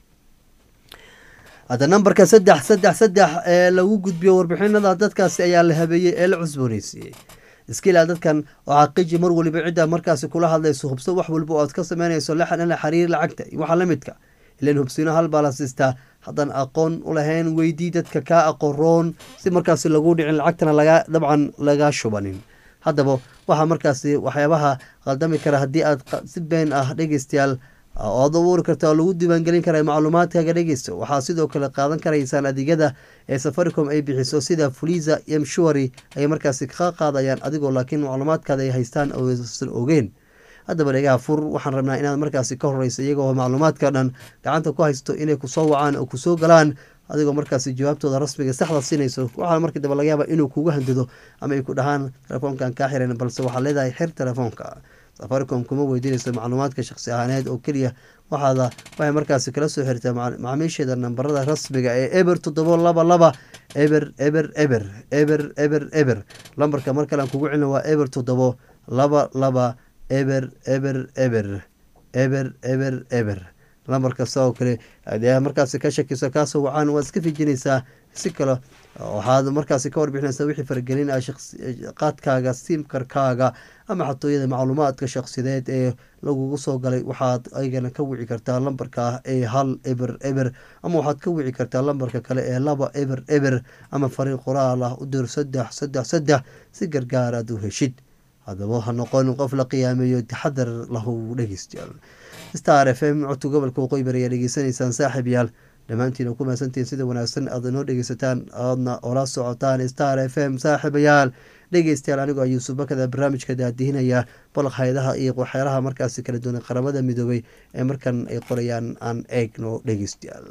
hadda nambarka saddex saddex saddex ee lagu gudbiyo warbixinada dadkaasi ayaa la habeeyey ee la cusbooneysiiyey iskilaa dadkan oo xaqiiji mar waliba cidda markaasi kula hadlayso hubso wax walba oo aad ka sameynayso la xiriir lacagta iyo waxa la midka ilan hubsino hal baa la siistaa haddaan aqoon u lahayn weydii dadka kaa aqoroon si markaasi lagu dhicin lacagtana laga dabcan laga shubanin haddaba waxaa markaasi waxyaabaha qaldami kara haddii aad si been ah dhegeystayaal oad abuuri karta oo lagu diiwaangelin kara macluumaadkaaga dhegeysto waxaa sidoo kale qaadan karaysaan adeegyada ee safaricom ay bixiso sida fuliza iyo mshuari ay markaasi ka qaadayaan adigoo laakiin macluumaadkaada ay haystaan oosan ogeen haddaba dhegaha fur waxaan rabnaa inaad markaasi ka horeysa iyagoo macluumaadka dhan gacanta ku haysto inay kusoo wacaan oo kusoo galaan adigoo markaasi jawaabtooda rasmiga saxda siinayso waxaa markii daba laga yaaba inuu kugu handado ama ay ku dhahaan telefoonkan kaa xiran balse waxaad leedahay xir telefoonka safaricom kuma weydiinayso macluumaadka shaqsi ahaaneed oo keliya waxaada waxay markaasi kala soo xirtaa macaamiisheeda nambarada rasmiga ee eber toddobo laba laba eber eber eber eber eber eber lambarka mar kalean kugu celin waa eber toddobo laba laba eber eber eber eber eber eber lambar kasta oo kale hadee markaasi ka shakiso kaasoo wacaan waad iska fijinaysaa si kale waxaad markaasi ka warbixinaysaa wixii faragelin ah qaadkaaga simkarkaaga ama xatooyada macluumaadka shaksideed ee lagugu soo galay waxaad aygana ka wici kartaa lambarka ee hal eber eber ama waxaad ka wici kartaa lambarka kale ee laba eber eber ama fariiq qoraal ah u dir saddex saddex saddex si gargaar aad u heshid haddaba ha noqon qof la qiyaameeyo taxadar lahu dhegeystayaal star f m codka gobolka waqooyi bari ayaa dhegeysanaysaan saaxiib yaal dhammaantiina ku mahadsantihiin sida wanaagsan aad inoo dhegeysataan oodna ola socotaan star f m saaxiibayaal dhegeystayaal anigoo yuusuf bakada barnaamijka daadihinaya balaq hay-adaha iyo waxyaalaha markaasi kala duwan qaramada midoobay ee markan ay qorayaan aan eegno dhegeystayaal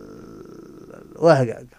waa hagaaga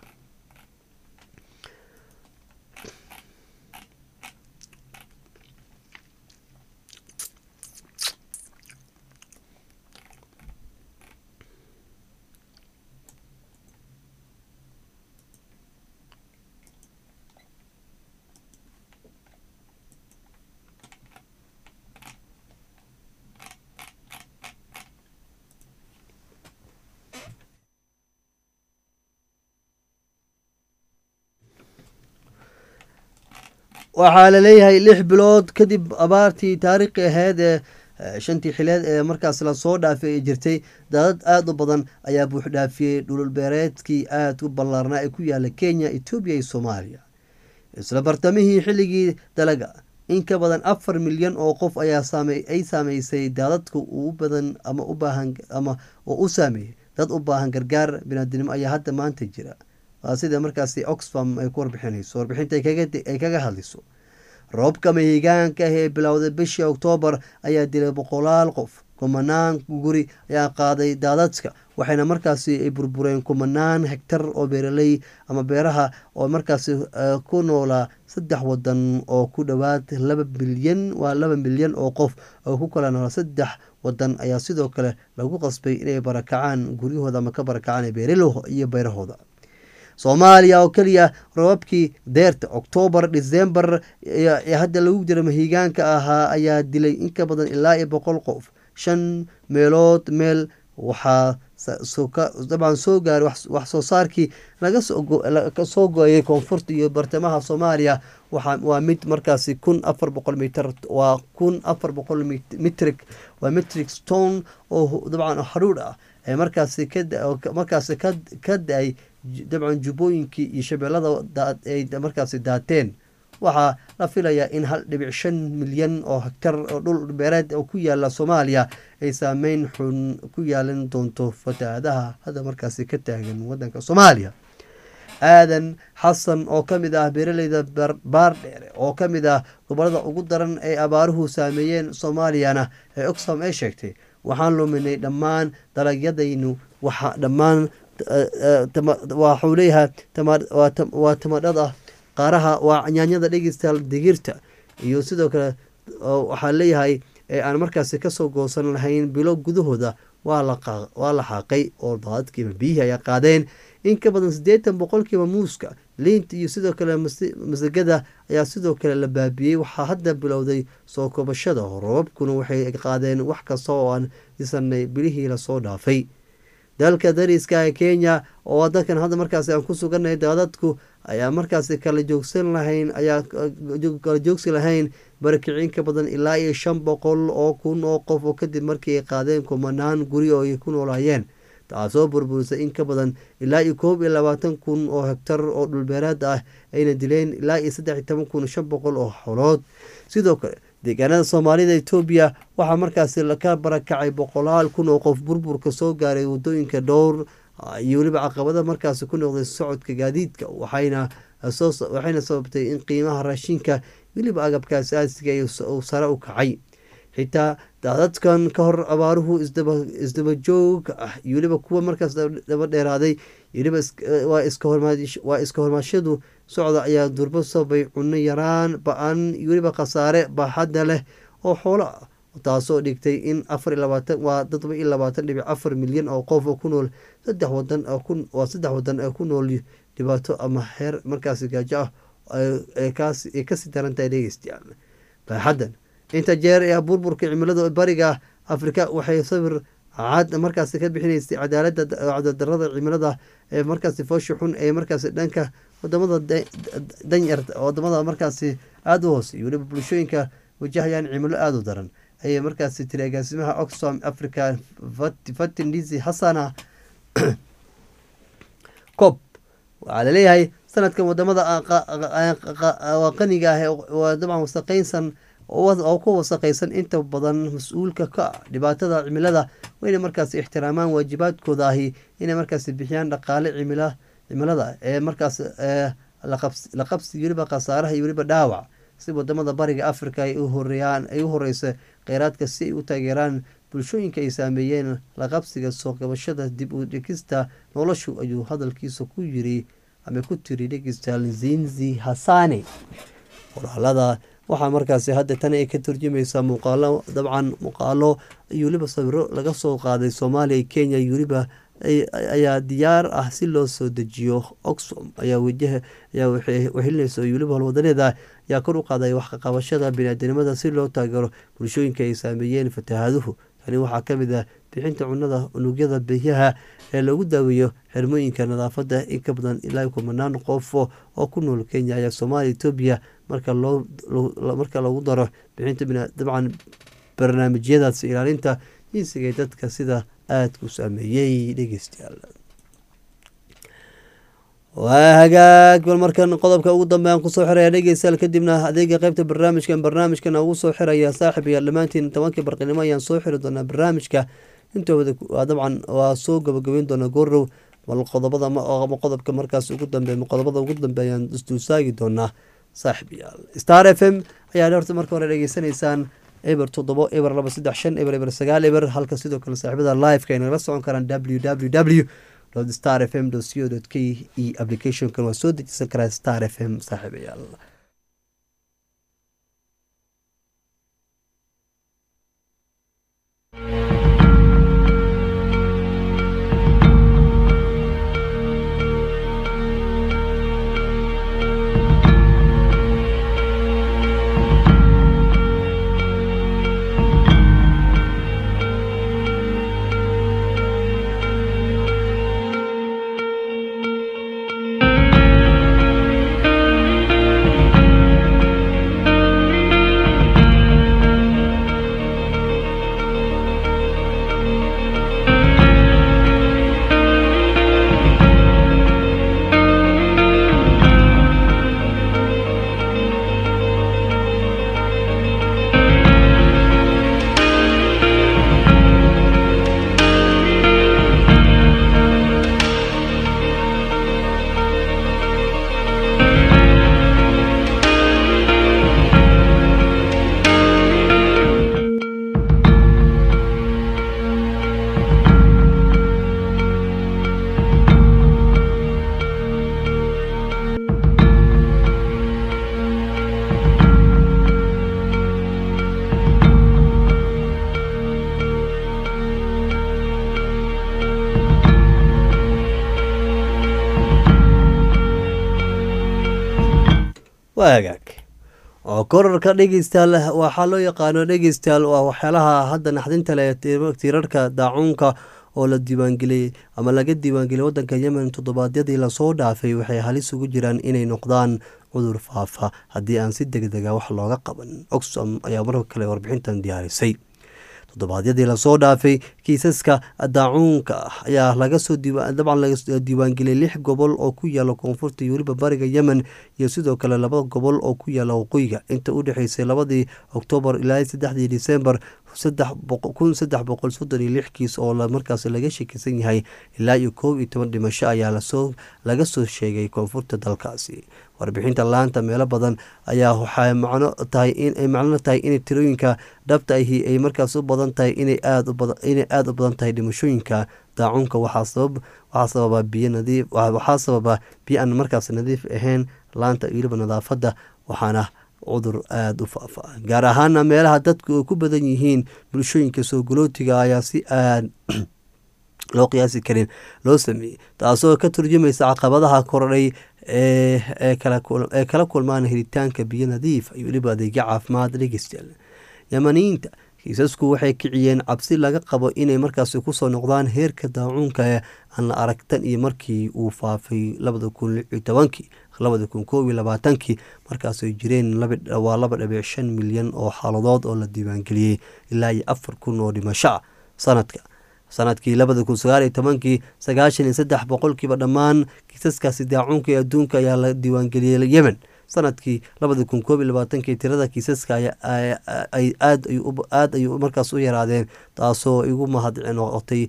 waxaa laleeyahay lix bilood kadib abaartii taariikhi aheyd ee shantii xileed ee markaas lasoo dhaafay ee jirtay daadad aada u badan ayaa buuxdhaafiyey dhululbeereedkii aada u ballaarnaa ee ku yaala kenya etoobiya iyo soomaaliya isla bartamihii xilligii dalaga in ka badan afar milyan oo qof ayaa ay saameysay daadadka u badan ama u baahan ama oo u saameeyey dad u baahan gargaar binaadinimo ayaa hadda maanta jira waa sida markaasi oxfam ay ku warbixinayso warbixinta ay kaga hadlayso roobka mahigaanka ah ee bilowday bishii oktoobar ayaa dilay boqolaal qof kumanaan guri ayaa qaaday daadadka waxayna markaasi ay burbureen kumanaan hegtar oo beeraley ama beeraha oo markaasi ku noolaa saddex wadan oo ku dhowaad laba milyan waa laba milyan oo qof oo ku kala noola saddex wadan ayaa sidoo kale lagu qasbay inay barakacaan guryahooda ama ka barakacaan iyo beerahooda soomaaliya oo keliya roobabkii deerta oktoobar disembar ee hadda lagu jira mahigaanka ahaa ayaa dilay inka badan ilaa iyo boqol qof shan meelood meel waxaa dabcan soo gaaray wax soo saarkii lagasoo go-ayay koonfurta iyo bartamaha soomaaliya waa mid markaasi kun afar boqol mitr waa kun afar boqol mitrig waa mitrig stone oo dabcan haruudh ah ee markaasi markaasi ka da-ay dabcan jubbooyinkii iyo shabeellada ay markaasi daateen waxaa la filayaa in hal dhibic shan milyan oo hektar oo dhul beereed oo ku yaala soomaaliya ay saameyn xun ku yeelan doonto fatahaadaha hadda markaasi ka taagan wadanka soomaaliya aadan xasan oo ka mid ah beeraleyda baardheere oo ka mid ah gobolada ugu daran ee abaaruhu saameeyeen soomaaliyana ee oxfam ay sheegtay waxaan luminay dhammaan dalagyadaynu waxa dhammaan waxuu leeyahay waa tamadhada qaaraha waa nyaanyada dhegeystayaal digirta iyo sidoo kale waxaa leeyahay ee aan markaasi kasoo goosan lahayn bilo gudahooda waa la xaaqay oo daadadkiiba biyihii ayaa qaadeen in ka badan siddeetan boqolkiiba muuska liinta iyo sidoo kale masagada ayaa sidoo kale la baabiyey waxaa hadda bilowday soo kobashada roobabkuna waxay qaadeen wax kasta oo aan isanay bilihii lasoo dhaafay dalka dariska ee kenya oo dalkan hadda markaasi aan ku suganay daadadku ayaa markaasi kala joogsan lahayn ayaa kala joogsi lahayn barakicin ka badan ilaa iyo shan boqol oo kun oo qof oo kadib markii ay qaadeen kumanaan guri oo ay ku noolaayeen taasoo burburisay in ka badan ilaa iyo koob iyo labaatan kun oo hegtar oo dhulbeeraad ah ayna dileen ilaa iyo saddex iyo toban kun shan boqol oo xolood sidoo kale deegaanada soomaalida etoobiya waxaa markaasi ka barakacay boqolaal kun oo qof burburka soo gaaray wadooyinka dhowr iyo weliba caqabada markaasi ku noqday socodka gaadiidka waxayna waxayna sababtay in qiimaha raashinka weliba agabka asaasiga uu sare u kacay xitaa daadadkan ka hor abaaruhu isdaba joog ah iyo weliba kuwa markaas daba dheeraaday weliba waa iska hormaashadu socda ayaa durbo sababay cunno yaraan ba-an iyo weliba khasaare baaxadda leh oo xoolo ah taasoo dhigtay in afar labaatan waa toddoba iyo labaatan dhibic afar milyan oo qof oo ku nool saddex wadan waa saddex wadan ee ku nool dhibaato ama heer markaasi gaajo ah ay kasii daran tahay dhegeystayaal baaxaddan inta jeer ee burburka cimilada bariga afrika waxay sawir cad markaasi ka bixinaysay cadaalada cadadarada cimilada ee markaasi foosha xun ee markaasi dhanka wadamada danyarta wadamada markaasi aada u hoosey weliba bulshooyinka wajahayaan cimilo aada u daran ayay markaasi tiri agaasimaha oxfam africa fatin disi hasana cob waxaa laleeyahay sanadkan wadamada qaniga ah dabcan wasaqeynsan oo ku wasaqaysan inta badan mas-uulka ka ah dhibaatada cimilada wayna markaasi ixtiraamaan waajibaadkooda ahi inay markaasi bixiyaan dhaqaale cimilada ee markaas la qabsi weliba khasaaraha iyo weliba dhaawac si wadamada bariga africa ay u horeeyaan ay u horeysa kheyraadka si ay u taageeraan bulshooyinka ay saameeyeen la qabsiga soo qabashada dib u dhigista noloshu ayuu hadalkiisa ku yiri ama ku tiri dhegistal zinzi hasane qoraalada waxaa markaasi hadda tan ay ka turjumaysaa muuqaalo dabcan muuqaalo iyo weliba sawiro laga soo qaaday soomaaliya kenya iyo weliba ayaa diyaar ah si loo soo dejiyo oxfam ayaa wajaha ayaa wehelinaysa iyo weliba holwadaneeda ayaa kor u qaaday waxqaqabashada biniaadanimada si loo taageero bulshooyinka ay saameeyeen fatahaaduhu tani waxaa ka mid ah bixinta cunada unugyada biyaha ee lagu daaweeyo xirmooyinka nadaafada in ka badan ilaa kumanaan qof oo ku nool kenya ayaa soomaaliya etoobiya marka marka lagu daro bixinta dabcan barnaamijyadaas ilaalinta jinsiga ee dadka sida aadka u saameeyey dhegeystayaal waa hagaag bal markan qodobka ugu dambe aan kusoo xiraya dhegeystayaal kadibna adeega qeybta barnaamijkan barnaamijkan ugu soo xiraya saaxib iyo dhammaantiin tobankii barqinimo ayaan soo xiri doonaa barnaamijka intooda dabcan waa soo gabagabeyn doonaa goorow bal qodobada ama qodobka markaas ugu dambe qodobada ugu dambe ayaan isduusaagi doonaa saaxib yaal star f m ayaa horta marka hore dhegeysanaysaan eber toddobo eber laba saddex shan eber eber sagaal eber halka sidoo kale saaxiibada liveka ay nagala socon karaan w w w star f m co k e applicationkan waa soo dejisan karaa star f m saaxiibayaal waa hagaag oo korarka dhegeystayaal waxaa loo yaqaano dhegeystayaal waa waxyaalaha hadda naxdinta leh tiirarka daacuunka oo la diiwaangeliyey ama laga diiwaangeliyay wadanka yemen toddobaadyadii lasoo dhaafay waxay halis ugu jiraan inay noqdaan cudur faafa haddii aan si deg dega wax looga qaban oxfam ayaa marka kale warbixintan diyaarisay toddobaadyadii lasoo dhaafay kiisaska daacuunka ayaa lagasoo dabcan laga diiwaangeliyay lix gobol oo ku yaala koonfurta iyo weliba bariga yemen iyo sidoo kale laba gobol oo ku yaala waqooyiga inta u dhexeysay labadii oktoobar ilaa saddexdii disembar kun saddex boqol soddon iyo lix kiis oo markaas laga shakisan yahay ilaa iyo koob iyo toban dhimasho ayaa lasoo laga soo sheegay koonfurta dalkaasi warbixinta laanta meelo badan ayaa waxay macno tahay inay macno tahay inay tirooyinka dhabta ahi ay markaas u badan tahay inay aad inay aada u badan tahay dhimashooyinka daacunka waxaa sabab waxaa sababa biyo nadiif waxaa sababa biyo aan markaas nadiif ahayn laanta iyo weliba nadaafadda waxaana cudur aada u faafa gaar ahaana meelaha dadku ay ku badan yihiin bulshooyinka soo galootiga ayaa si aad loo qiyaasi karin loo sameeyey taasoo ka turjumaysa caqabadaha korodhay ee kala kulmaan helitaanka biyo nadiif iyo weliba adeegyo caafimaad dhegeystayaal yamaniyiinta kiisasku waxay kiciyeen cabsi laga qabo inay markaasi kusoo noqdaan heerka daacuunka ee aan la aragtan iyo markii uu faafay labada kun lix iyo tobankii labada kun koob iyo labaatankii markaasay jireen waa laba dhibic shan milyan oo xaaladood oo la diiwaangeliyey ilaa iyo afar kun oo dhimasho ah sanadka sanadkii labada kun sagaal iyo tobankii sagaashan iyo saddex boqolkiiba dhammaan kiisaskaasi daacuunka ee adduunka ayaa la diiwaangeliyey yemen sanadkii labada kun koob iyo labaatankii tirada kiisaska aad ayuu markaas u yaraadeen taasoo igu mahad noqotay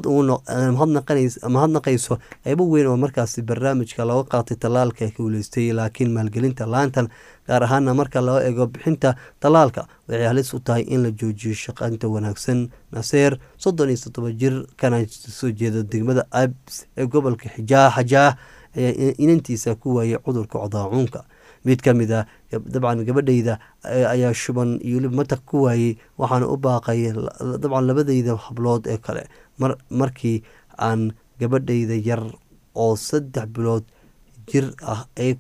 mahadnaqayso qeybo weyn oo markaas barnaamijka looga qaatay tallaalka guuleystay laakiin maalgelinta laantan gaar ahaana marka loo eego bixinta tallaalka waxay halis u tahay in la joojiyo shaqaynta wanaagsan naseer soddon iyo toddoba jir kana soo jeeda degmada abs ee gobolka xijaa xajaah ayaa inantiisa ku waayay cudurka codaacuunka mid ka mid a dabcan gabadhayda ayaa shuban iyo weliba mataq ku waayey waxaana u baaqay dabcan labadayda hablood ee kale markii aan gabadhayda yar oo saddex bilood jir ah ee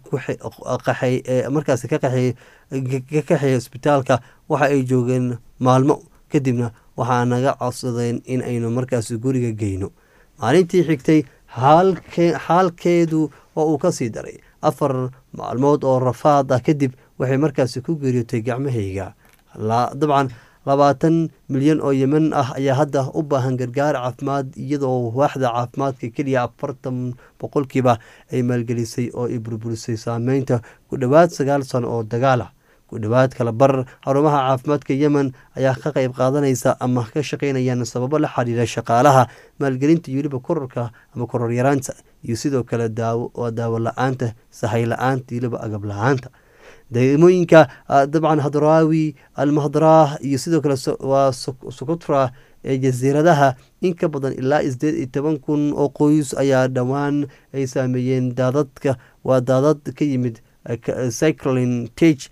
markaas ka kaxeeyay isbitaalka waxa ay joogeen maalmo kadibna waxaa naga codsadeen in aynu markaas guriga geyno maalintii xigtay xaalkeedu oo uu kasii daray afar maalmood oo rafaad ah kadib waxay markaasi ku geeriyootay gacmahayga dabcan labaatan milyan oo yemen ah ayaa hadda u baahan gargaar caafimaad iyadoo waaxda caafimaadka keliya afartan boqolkiiba ay maalgelisay oo ay burburisay saameynta ku dhowaad sagaal sano oo dagaal ah ku dhowaad kala bar xarumaha caafimaadka yemen ayaa ka qeyb qaadanaysa ama ka shaqeynayaan sababo la xiriira shaqaalaha maalgelinta iyo weliba korarka ama koror yaraanta iyo sidoo kale daawo daawo la-aanta sahay la-aanta iyo weliba agab la-aanta degmooyinka dabcan hadraawi almahdraah iyo sidoo kale waa sokotra ee jasiiradaha in ka badan ilaa sideed iyo toban kun oo qoys ayaa dhowaan ay saameeyeen daadadka waa daadad ka yimid cyclin tage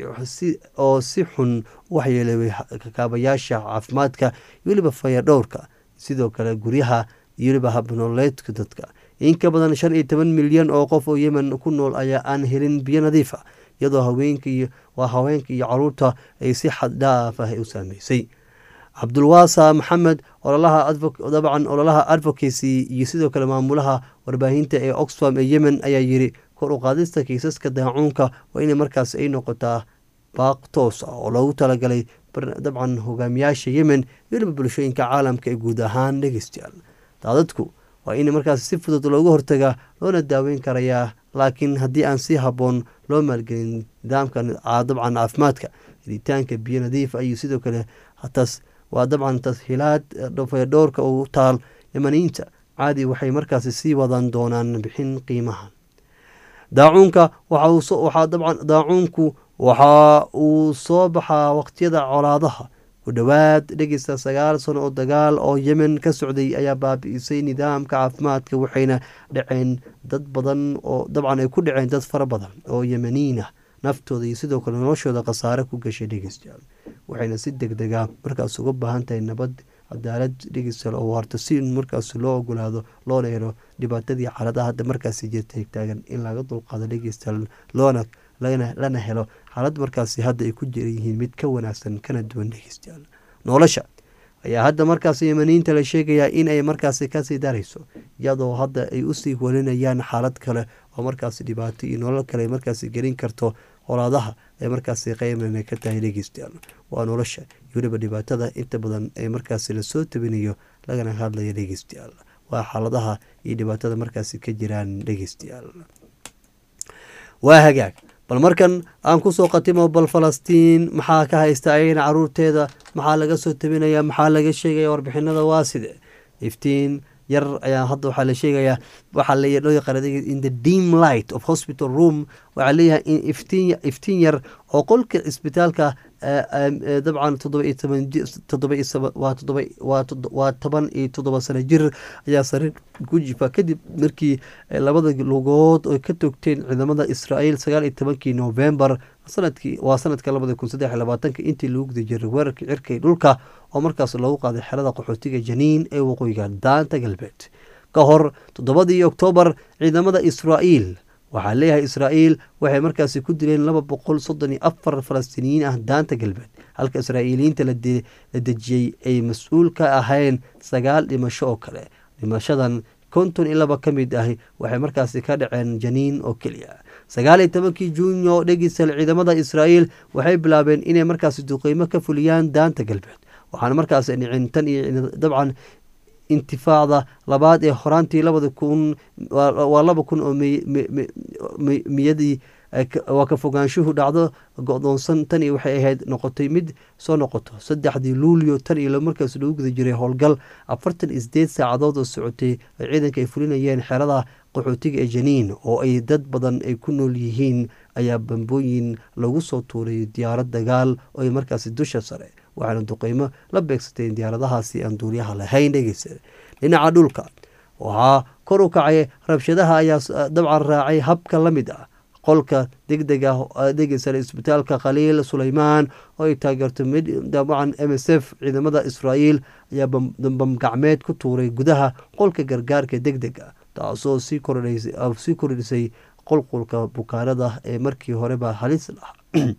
oo si xun waxyeelay kakaabayaasha caafimaadka iyo weliba fayadhowrka sidoo kale guryaha iyo weliba habnooleedka dadka in ka badan shan iyo toban milyan oo qof oo yemen ku nool ayaa aan helin biyo nadiif a iyadoo haweenka waa haweenka iyo caruurta ay si xad dhaaf ah u saameysay cabdulwaasa maxamed ololaha dabcan ololaha advocacy iyo sidoo kale maamulaha warbaahinta ee oxfam ee yemen ayaa yiri kor u qaadista kiisaska daacuunka waa inay markaas ay noqotaa baaq toos ah oo loogu talagalay dabcan hogaamiyaasha yemen weliba bulshooyinka caalamka ee guud ahaan dhegeystayaal daadadku waa in markaas si fudud looga hortagaa loona daaweyn karayaa laakiin haddii aan si habboon loo maalgelin nidaamka dabcan caafimaadka helitaanka biyo nadiif iyo sidoo kale hatas waa dabcan tashiilaad dhowrka u taal yamaniyiinta caadi waxay markaasi sii wadan doonaan bixin qiimaha daacuunka waxaa dabcan daacuunku waxa uu soo baxaa waqtiyada colaadaha ku dhowaad dhegeysta sagaal sano oo dagaal oo yemen ka socday ayaa baabi'isay nidaamka caafimaadka waxayna dhaceen dad badan oo dabcan ay ku dhaceen dad fara badan oo yemeniin ah naftooda iyo sidoo kale noloshooda khasaare ku gashay dhegeystayaal waxayna si deg dega markaas uga baahan tahay nabad cadaalad dhegeystayaal oo waarta si markaas loo ogolaado loona helo dhibaatadii xaaladaha hadda markaasi jirta taagan in laga dulqaado dhegeystayaal loona lana helo xaalad markaasi hadda ay ku jira yihiin mid ka wanaagsan kana duwan dhegeystayaal nolosha ayaa hadda markaas yemaniinta la sheegayaa in ay markaasi kasii darayso iyadoo hadda ay usii walinayaan xaalad kale oo markaasi dhibaato iyo nolol kale markaasi gelin karto colaadaha ay markaasi qeymana ka tahay dhegeystayaal waa nolosha iyo weliba dhibaatada inta badan ee markaasi lasoo tabinayo lagana hadlaya dhegeystayaal waa xaaladaha iyo dhibaatada markaasi ka jiraan dhegeystayaal waa hagaag bal markan aan kusoo qatimo bal falastiin maxaa ka haysta ayagana caruurteeda maxaa laga soo tabinaya maxaa laga sheegaya warbixinada waa side iftiin yar ayaa hadda waxaa la sheegayaa waxaa loo yaqaan in the deam light of hospital room waxaa leeyahay in iftiin iftiin yar oo qolka isbitaalka dabcan toddoba iyo toban toddoba iyo waa toddoba waa toban iyo toddoba sano jir ayaa sariir ku jifa kadib markii labada lugood oo ka togteen ciidamada israa'iil sagaal iyo tobankii novembar sanadkii waa sanadka labada kun saddex iyo labaatanka intii lagu guda jiray weerarka cirka iyo dhulka oo markaas loogu qaaday xerada qaxootiga janiin ee waqooyiga daanta galbeed ka hor toddobadii oktoobar ciidamada israa'iil waxaa leeyahay israa'iil waxay markaasi ku dileen laba boqol soddon iyo afar falastiiniyiin ah daanta galbeed halka israa'iiliyiinta la dejiyey ay mas-uul ka ahayn sagaal dhimasho oo kale dhimashadan konton iyo laba ka mid ahi waxay markaasi ka dhaceen janiin oo keliya sagaal iyo tobankii juunyo dhegisal ciidamada israa'iil waxay bilaabeen inay markaasi duqeymo ka fuliyaan daanta galbeed waxaana markaasi dhicin tan iyo dabcan intifaacda labaad ee horaantii labada kun waa laba kun oo miyadii waa ka fogaanshuhu dhacdo go-doonsan tan iyo waxay ahayd noqotay mid soo noqoto saddexdii luulyo tan iyo markaas lagu guda jiray howlgal afartan iyo sideed saacadood oo socotay ay ciidanka ay fulinayeen xerada qaxootiga ee janiin oo ay dad badan ay ku nool yihiin ayaa bambooyin lagu soo tuuray diyaarad dagaal oo ay markaasi dusha sare waxaana duqeymo la beegsateen diyaaradahaasi aan duuliyaha lahayn dhegeysa dhinaca dhulka waxaa kor u kacay rabshadaha ayaa dabcan raacay habka la mid ah qolka deg deg ah dhegeysa isbitaalka khaliil suleymaan oo ay taageerto dabcan m s f ciidamada israa'iil ayaa bam gacmeed ku tuuray gudaha qolka gargaarka deg deg ah taasoo sii kordhisay qulqulka bukaanada ee markii horeba halis lahaa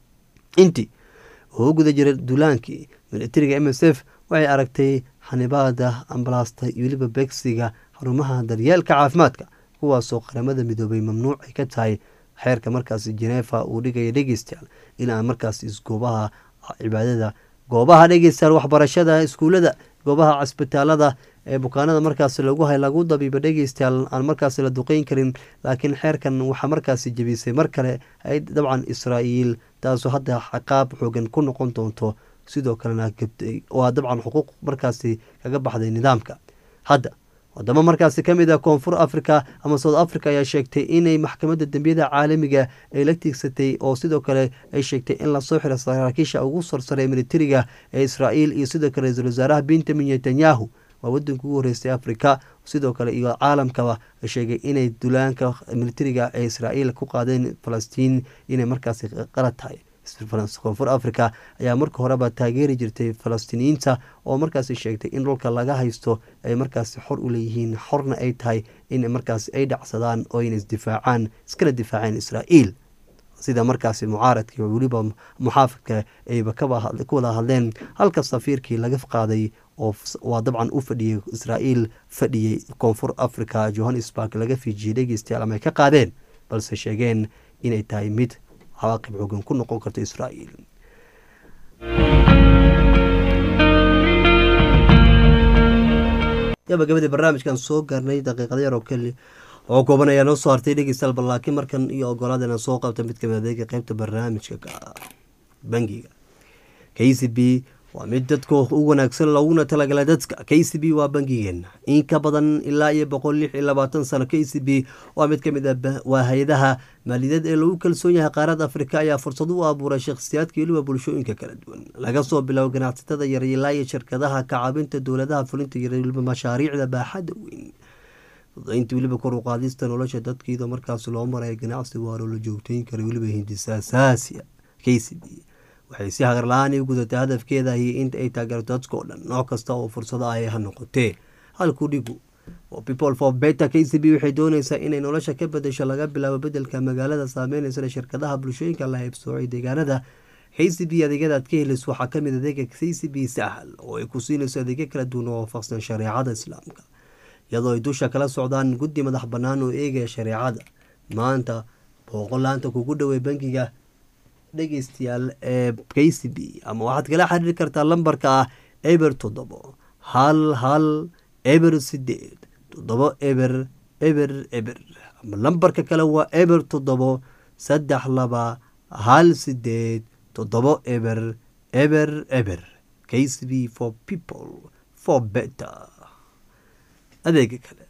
intii oo guda jira duulaankii militariga m s f waxay aragtay xanibaada ambalaasta iyo weliba begsiga xarumaha daryeelka caafimaadka kuwaasoo qaramada midoobay mamnuuc ay ka tahay xeerka markaasi jeneefa uu dhigaya dhegeystayaal inaan markaas isgoobaha cibaadada goobaha dhegeystayaal waxbarashada iskuulada goobaha cisbitaalada ee bukaanada markaasi lagu hay lagu dabiiba dhegeystayaal aan markaasi la duqeyn karin laakiin xeerkan waxaa markaasi jebisay mar kale ay dabcan israa'iil taasoo hadda xaqaab xoogan ku noqon doonto sidoo kalena gabtay waa dabcan xuquuq markaasi kaga baxday nidaamka hadda wadamo markaasi ka mid ah koonfur africa ama south africa ayaa sheegtay inay maxkamadda dembiyada caalamiga ay la tiigsatay oo sidoo kale ay sheegtay in lasoo xiro saraakiisha ugu sarsare militariga ee israa'iil iyo sidoo kale ra-iisul wasaaraha benjamin netanyahu waa wadanka ugu horeystay africa sidoo kale iyo caalamkaba sheegay inay dulaanka militariga ee israa'iil ku qaadeen falastiin inay markaasi qalad tahay koonfur africa ayaa marka horeba taageeri jirtay falastiiniyiinta oo markaasi sheegtay in dhulka laga haysto ay markaasi xor u leeyihiin xorna ay tahay in markaasi ay dhacsadaan oo ayna isdifaacaan iskala difaaceen israa'iil sida markaasi mucaaradkii weliba muxaafidka ayba ku wada hadleen halka safiirkii laga qaaday oo waa dabcan u fadhiyey israa'iil fadhiyey koonfur africa johannesburg laga fiijiyey dhegeystayaal ama ay ka qaadeen balse sheegeen inay tahay mid cawaaqib xoogan ku noqon karta israa'iil gabagabadii barnaamijkan soo gaarnay daqiiqada yar oo keli oo kooban ayaa noo soo hartay dhegeystayaal bal laakiin markan iyo ogolaad inaan soo qabta mid kamid adeega qeybta barnaamijka bangiga k c b waa mid dadka u wanaagsan looguna talagala dadka k c b waa bangigeena in ka badan ilaa iyo boqol lix iyo labaatan sano k c b waa mid kamid a waa hay-adaha maaliyadeed ee lagu kalsoon yahay qaarada afrika ayaa fursad u abuuray shakhsiyaadka weliba bulshooyinka kala duwan laga soo biloabo ganacsatada yar ilaa iyo shirkadaha kacaabinta dowladaha fulinta yar weliba mashaariicda baaxadda weyn fudaynta weliba kor u qaadista nolosha dadkiida markaas loo maraya ganacsi waaro la joogteyn kara weliba hindisaasaasiya k c b waxay si hagar la-aan u gudatay hadafkeeda iyo inta ay taageerto dadka oo dhan nooc kasta oo fursado ah ha noqotee halku dhigu people for beta k c b waxay dooneysaa inay nolosha ka bedesho laga bilaabo bedelka magaalada saameyneysa shirkadaha bulshooyinka la haybsoocay deegaanada k c b adeegyada aad ka helayso waxaa kamid adeega k c b sahal oo ay ku siinayso adeegyo kala duwan oo waafaqsan shareecada islaamka iyadoo ay dusha kala socdaan guddi madax bannaan oo eegaya shareecada maanta booqolaanta kugu dhowey bangiga dhegeystayaal ee k c b ama waxaad kala xiriiri kartaa lambarka ah eber toddobo hal hal eber sideed toddobo eber eber eber ama lambarka kale waa eber toddobo saddex laba hal sideed toddobo eber eber eber k c b for people for better adeega kale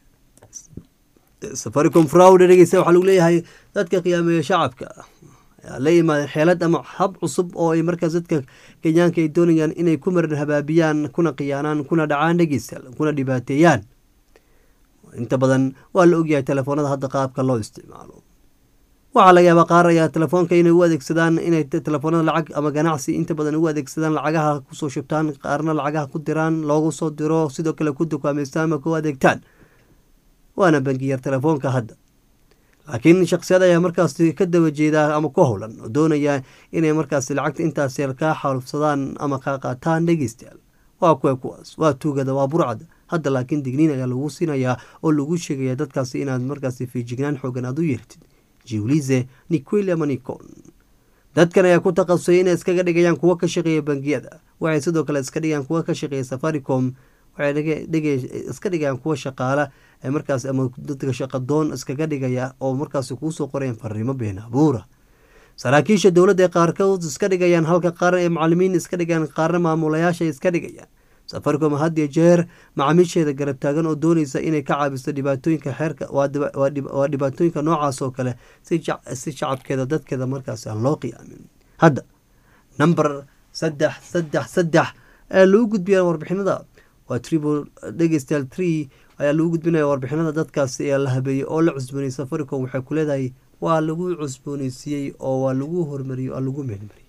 safaricom fraud dhegeysa waxaa lagu leeyahay dadka qiyaameeya shacabka ayaa la yimaadeen xeelad ama hab cusub oo ay markaas dadka kenyaanka ay doonayaan inay ku maran habaabiyaan kuna khiyaanaan kuna dhacaan dhegeysa kuna dhibaateeyaan inta badan waa la ogyahay telefoonada hadda qaabka loo isticmaalo waxaa laga yaabaa qaar ayaa telefoonka inay u adeegsadaan inay telefoonada lacag ama ganacsi inta badan ugu adeegsadaan lacagaha kusoo shubtaan qaarna lacagaha ku diraan loogu soo diro sidoo kale ku dukaameystaan ama ku adeegtaan waana bangiyar telefoonka hadda laakiin shaksiyad ayaa markaas ka daba jeedaa ama ku howlan oo doonaya inay markaas lacagta intaas yar kaa xaalufsadaan ama kaa qaataan dhegeystayaal waa kuwa kuwaas waa tuugada waa burcada hadda laakiin digniin ayaa lagu siinayaa oo lagu sheegaya dadkaasi inaad markaas fiijignaan xoogan aad u yeertid jiwlize niquili ama nicon dadkan ayaa ku takhasusay inay iskaga dhigayaan kuwo ka shaqeeya bangiyada waxay sidoo kale iska dhigayaan kuwo ka shaqeeya safaricom waxay iska dhigayaan kuwa shaqaala markaas ama dadka shaqadoon iskaga dhigaya oo markaas kuusoo qorayaan fariimo been abuura saraakiisha dowladda ee qaarkood iska dhigayaan halka qaar ee macalimiin iska dhigayaan qaarna maamulayaasha iska dhigayaan safaricom hadiyo jeer macaamiisheeda garab taagan oo dooneysa inay ka caabiso dhibaatooyinka xeerka waa dhibaatooyinka noocaas oo kale si shacabkeeda dadkeeda markaas aan loo qiyaamin hadda number saddex saddex saddex ayaa lagu gudbiyaa warbixinada waa triple dhegeystayaal tree ayaa lagu gudbinaya warbixinada dadkaasi ee la habeeyey oo la cusboonayey safaricom waxay ku leedahay waa lagu cusbooneysiiyey oo waa lagu hormariyey oo lagu meelmariyey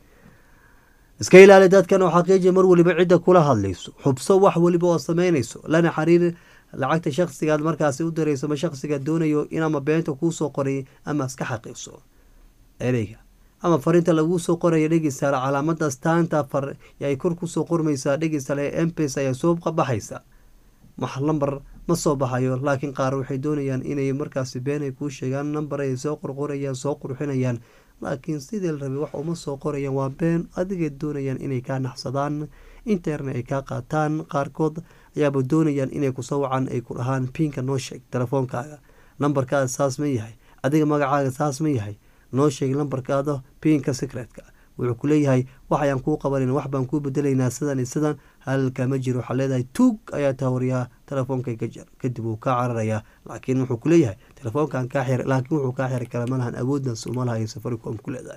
iska ilaali dadkan oo xaqiijiya mar weliba cidda kula hadlayso xubso wax weliba oo sameynayso lana xiriir lacagta shakhsigaad markaasi u dirayso ma shakhsiga doonayo in ama beenta kuusoo qoray ama iska xaqiiqso ereyga ama fariinta laguu soo qoraya dhegeystaale calaamada staanta far ay kor kusoo qormaysaa dhegeystaale mpes ayaa soo baxaysa wax lamber ma soo baxayo laakiin qaar waxay doonayaan inay markaasi been ay kuu sheegaan namber ay soo qorqorayaan soo qurxinayaan laakiin sidii la rabay wax uma soo qorayaan waa been adigay doonayaan inay kaa naxsadaan interna ay kaa qaataan qaarkood ayaaba doonayaan inay kusoo wacan ay ku dhahaan pinka noo sheeg telefoonkaaga nambarkaada saas ma yahay adiga magacaaga saas ma yahay noo sheeg lambarkaada pinka secretka wuxuu ku leeyahay waxayaan kuu qabanan wax baan kuu bedelaynaa sidan iyo sidan halka ma jiro waxaa leedahay tuug ayaa taawariyaa telefoonka ka jar kadib wuu kaa cararayaa laakiin wuxuu ku leeyahay telefoonkan kaa xir laakiin wuxuu kaa xiri kara malahan awooddaas uma lahayo safaricom ku leedahay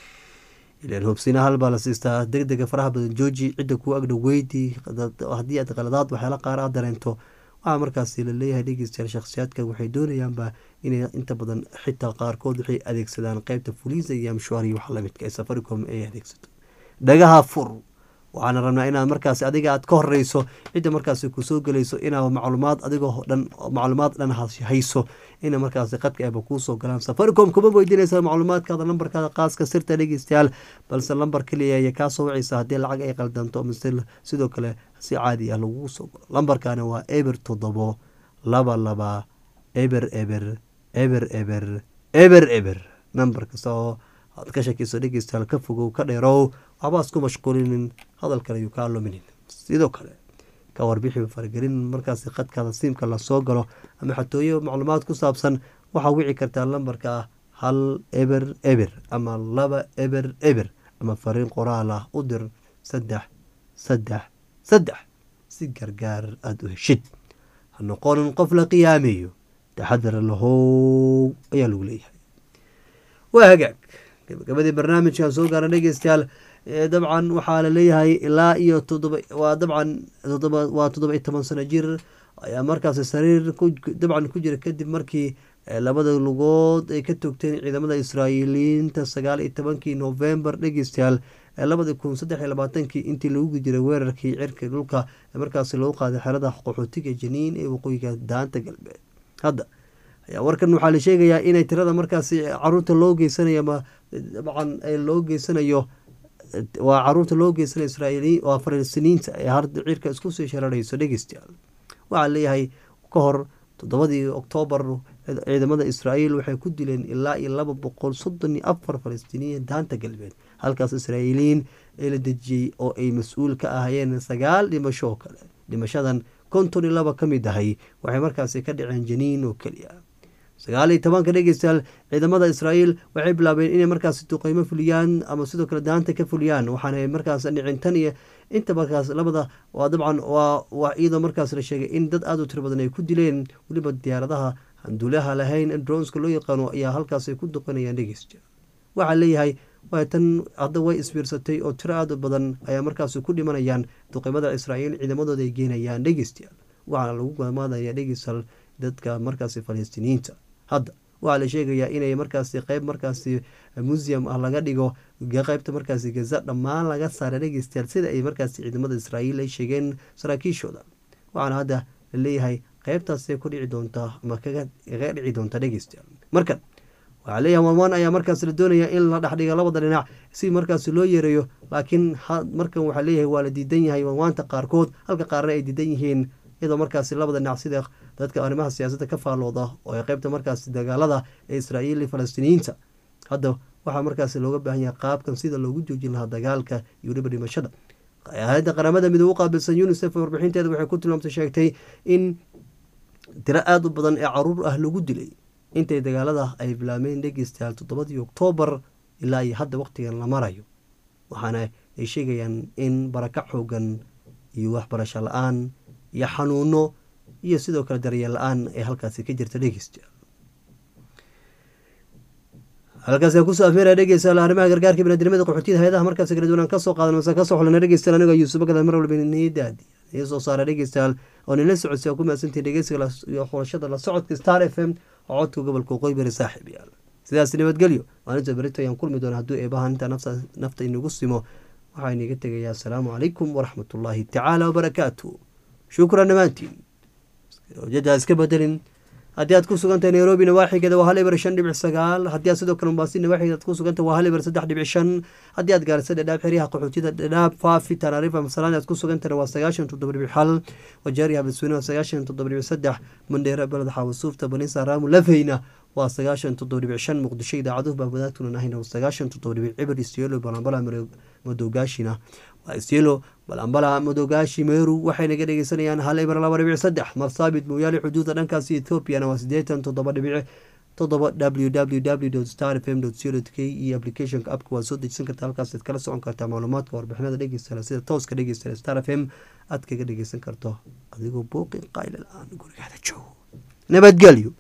ilan hubsina hal baa la siistaa deg dega faraha badan jooji cidda kuu agdhow weydii haddii aad qaladaad waxyaala qaar aad dareento waxaa markaasi la leeyahay dhegeystayaal shakhsiyaadka waxay doonayaanba inay inta badan xitaa qaarkood waxay adeegsadaan qeybta fuliisa iyo amshuari wax lamidka ee safaricom ay adeegsato dhagaha fur waxaana rabnaa inaad markaasi adiga aad ka horeyso cidda markaasi kusoo gelayso inaad macluumaad adigoo dhan macluumaad dhan hayso ina markaasi qadka eeba kuusoo galaan safaricom kuma weydiinaysa macluumaadkaada lambarkaada qaaska sirta dhegeystayaal balse lambar keliya ayay kaasoo wacaysa haddii lacag ay qaldanto mise sidoo kale si caadi ah lagugu soo galo lambarkani waa eber toddobo laba laba eber eber eber eber eber eber nambar kasta oo aad ka shakiso dhegeystayaal ka fogow ka dheerow waxba isku mashquulinin hadalkan ayuu kaa luminin sidoo kale ka warbixi faragelin markaasi qadkaada siimka lasoo galo ama xatooyo macluumaad ku saabsan waxaa wici kartaa lambarka hal eber eber ama laba eber eber ama fariin qoraal ah u dir saddex saddex saddex si gargaar aada u heshid ha noqonin qof la qiyaameeyo taxadar lahow ayaa lagu leeyahay waa hagaag gabagabadii barnaamijkan soo gaara dhegeystayaal dabcan waxaa laleeyahay ilaa iyo todoba waa dabcan todoba waa toddoba iyo toban sano jir ayaa markaasi sariir dabcan ku jira kadib markii labada lugood ay ka togteen ciidamada israa'iiliyiinta sagaal iyo tobankii novembar dhegeystayaal labadi kun saddex iyo labaatankii intii lagu jiray weerarkii cirka dhulka markaasi loo qaaday xerada qaxootiga janiin ee waqooyiga daanta galbeed hadda ayaa warkan waxaa la sheegayaa inay tirada markaasi caruurta loo geysanayo ama dabcan loo geysanayo waa caruurta loo geysanayo israa'iiliyiin waa falastiiniinta ee harda cirka isku sii shararayso dhegeystayaal waxaa leeyahay ka hor toddobadii oktoobar ciidamada israa'iil waxay ku dileen ilaa iyo laba boqol soddon iyo afar falastiiniya daanta galbeed halkaas israa'iiliyiin ee la dejiyey oo ay mas-uul ka ahayeen sagaal dhimasho oo kale dhimashadan konton iyo laba ka mid ahay waxay markaasi ka dhaceen janiin oo keliya sagaal iyo tobanka dhegeystayaal ciidamada israa'iil waxay bilaabeen inay markaasi duqeymo fuliyaan ama sidoo kale daanta ka fuliyaan waxaana markaas dhicin tan iyo inta markaas labada waa dabcan waa iyadoo markaas la sheegay in dad aada u tiro badan ay ku dileen weliba diyaaradaha handuulaha lahayn dronska loo yaqaano ayaa halkaas ay ku duqanayaan dhegeysta waxaa leeyahay waa tan hadda way isbiirsatay oo tiro aada u badan ayaa markaas ku dhimanayaan duqeymada israa'iil ciidamadooda ay geenayaan dhegeystayaal waxaana lagu gamaadaya dhegeystayaal dadka markaasi falastiiniyiinta hadda waxaa la sheegayaa inay markaasi qeyb markaasi museum ah laga dhigo qeybta markaasi gaza dhammaan laga saara dhegeystayaal sida ay markaasi ciidamada israa'iil ay sheegeen saraakiishooda waxaana hadda la leeyahay qeybtaasay ku dhici doontaa ama kaga dhici doontaa dhegeystayaal markan waxaa leeyahay wanwaan ayaa markaas la doonaya in la dhexdhiga labada dhinac si markaasi loo yareeyo laakiin markan waxaa leeyahay waa la diidan yahay wanwaanta qaarkood halka qaarna ay diidan yihiin iyadoo markaasi labada dhinac sida dadka arrimaha siyaasadda ka faallooda oo ay qeybta markaasi dagaalada ee israa'iil iyo falastiiniyiinta hadda waxaa markaasi looga baahan yahay qaabkan sida loogu joojin lahaa dagaalka iyo weliba dhimashada hay-adda qaramada midoobe u qaabilsan unisef warbixinteeda waxay ku tilmaamtay sheegtay in tiro aada u badan ee caruur ah lagu dilay intay dagaalada ay bilaabeen dhegeystayaal toddobadii oktoobar ilaa iyo hadda waqtigan la marayo waxaana ay sheegayaan in baraka xoogan iyo waxbarasho la-aan iyo xanuuno iyo sidoo kale daryeel la-aan ee halkaasi ka jirta dhegeystayaal halkaas kusoo afmeeraya dhegeystayaal arrimaha gargaarka binaadamada qaxootiyada hay-adaha markaasi kala duwanaan kasoo qaadan mase kasoo xulana dhegeystayaal anigoo yuusuf bakada mar walba nidaadi iyo soo saara dhegeystayaal oo nila socodsi ku mahadsantihin dhegeysiga iyo xulashada la socodka star f m oo codka gobolka waqooyi bari saaxiib yaal sidaas nabadgelyo maalinta berito ayaan kulmi doona hadduu eebahan inta nafta inagu simo waxaa iniga tegayaa asalaamu calaykum waraxmatullaahi tacaala wabarakaatu shukran dhammaantiin jada iska bedelin haddii aad ku sugantahay nairobi nawaaxigeeda waa hal ibar shan dhibic sagaal haddii aad sidoo kale mombasi nawaaxigeeda aad ku sugantahay waa hal ibar saddex dhibic shan haddii aad gaarisa dhadhaab xeryaha qaxootiyada dhadhaab faafi tanaarifa masalaan aad ku sugantahay waa sagaashan toddoba dhibic hal wajaari hablisweyne waa sagaashan toddoba dhibic saddex mandheera beled xaawasuufta banisa raamu lafeyna waa sagaashan toddoba dhibic shan muqdisho idaacaduhu baa wadaagtunan ahayna waa sagaashan toddoba dhibic cibir istielo balambala madowgaashina waa istielo balambala madowgaashi meeru waxay naga dhegeysanayaan hal ibar laba dhibic saddex marsaabit mooyaale xuduuda dhankaasi ethoobiana waa siddeetan toddoba dhibic toddoba w w w star f m co k iyo applicationka appka waad soo dejisan karta halkaasaad kala socon kartaa macluumaadka warbixinada dhegeysta sida tooska dhegeysta star f m aad kaga dhegeysan karto adigoo booqi qayla la-aan gurigaada joogo nabadgelyo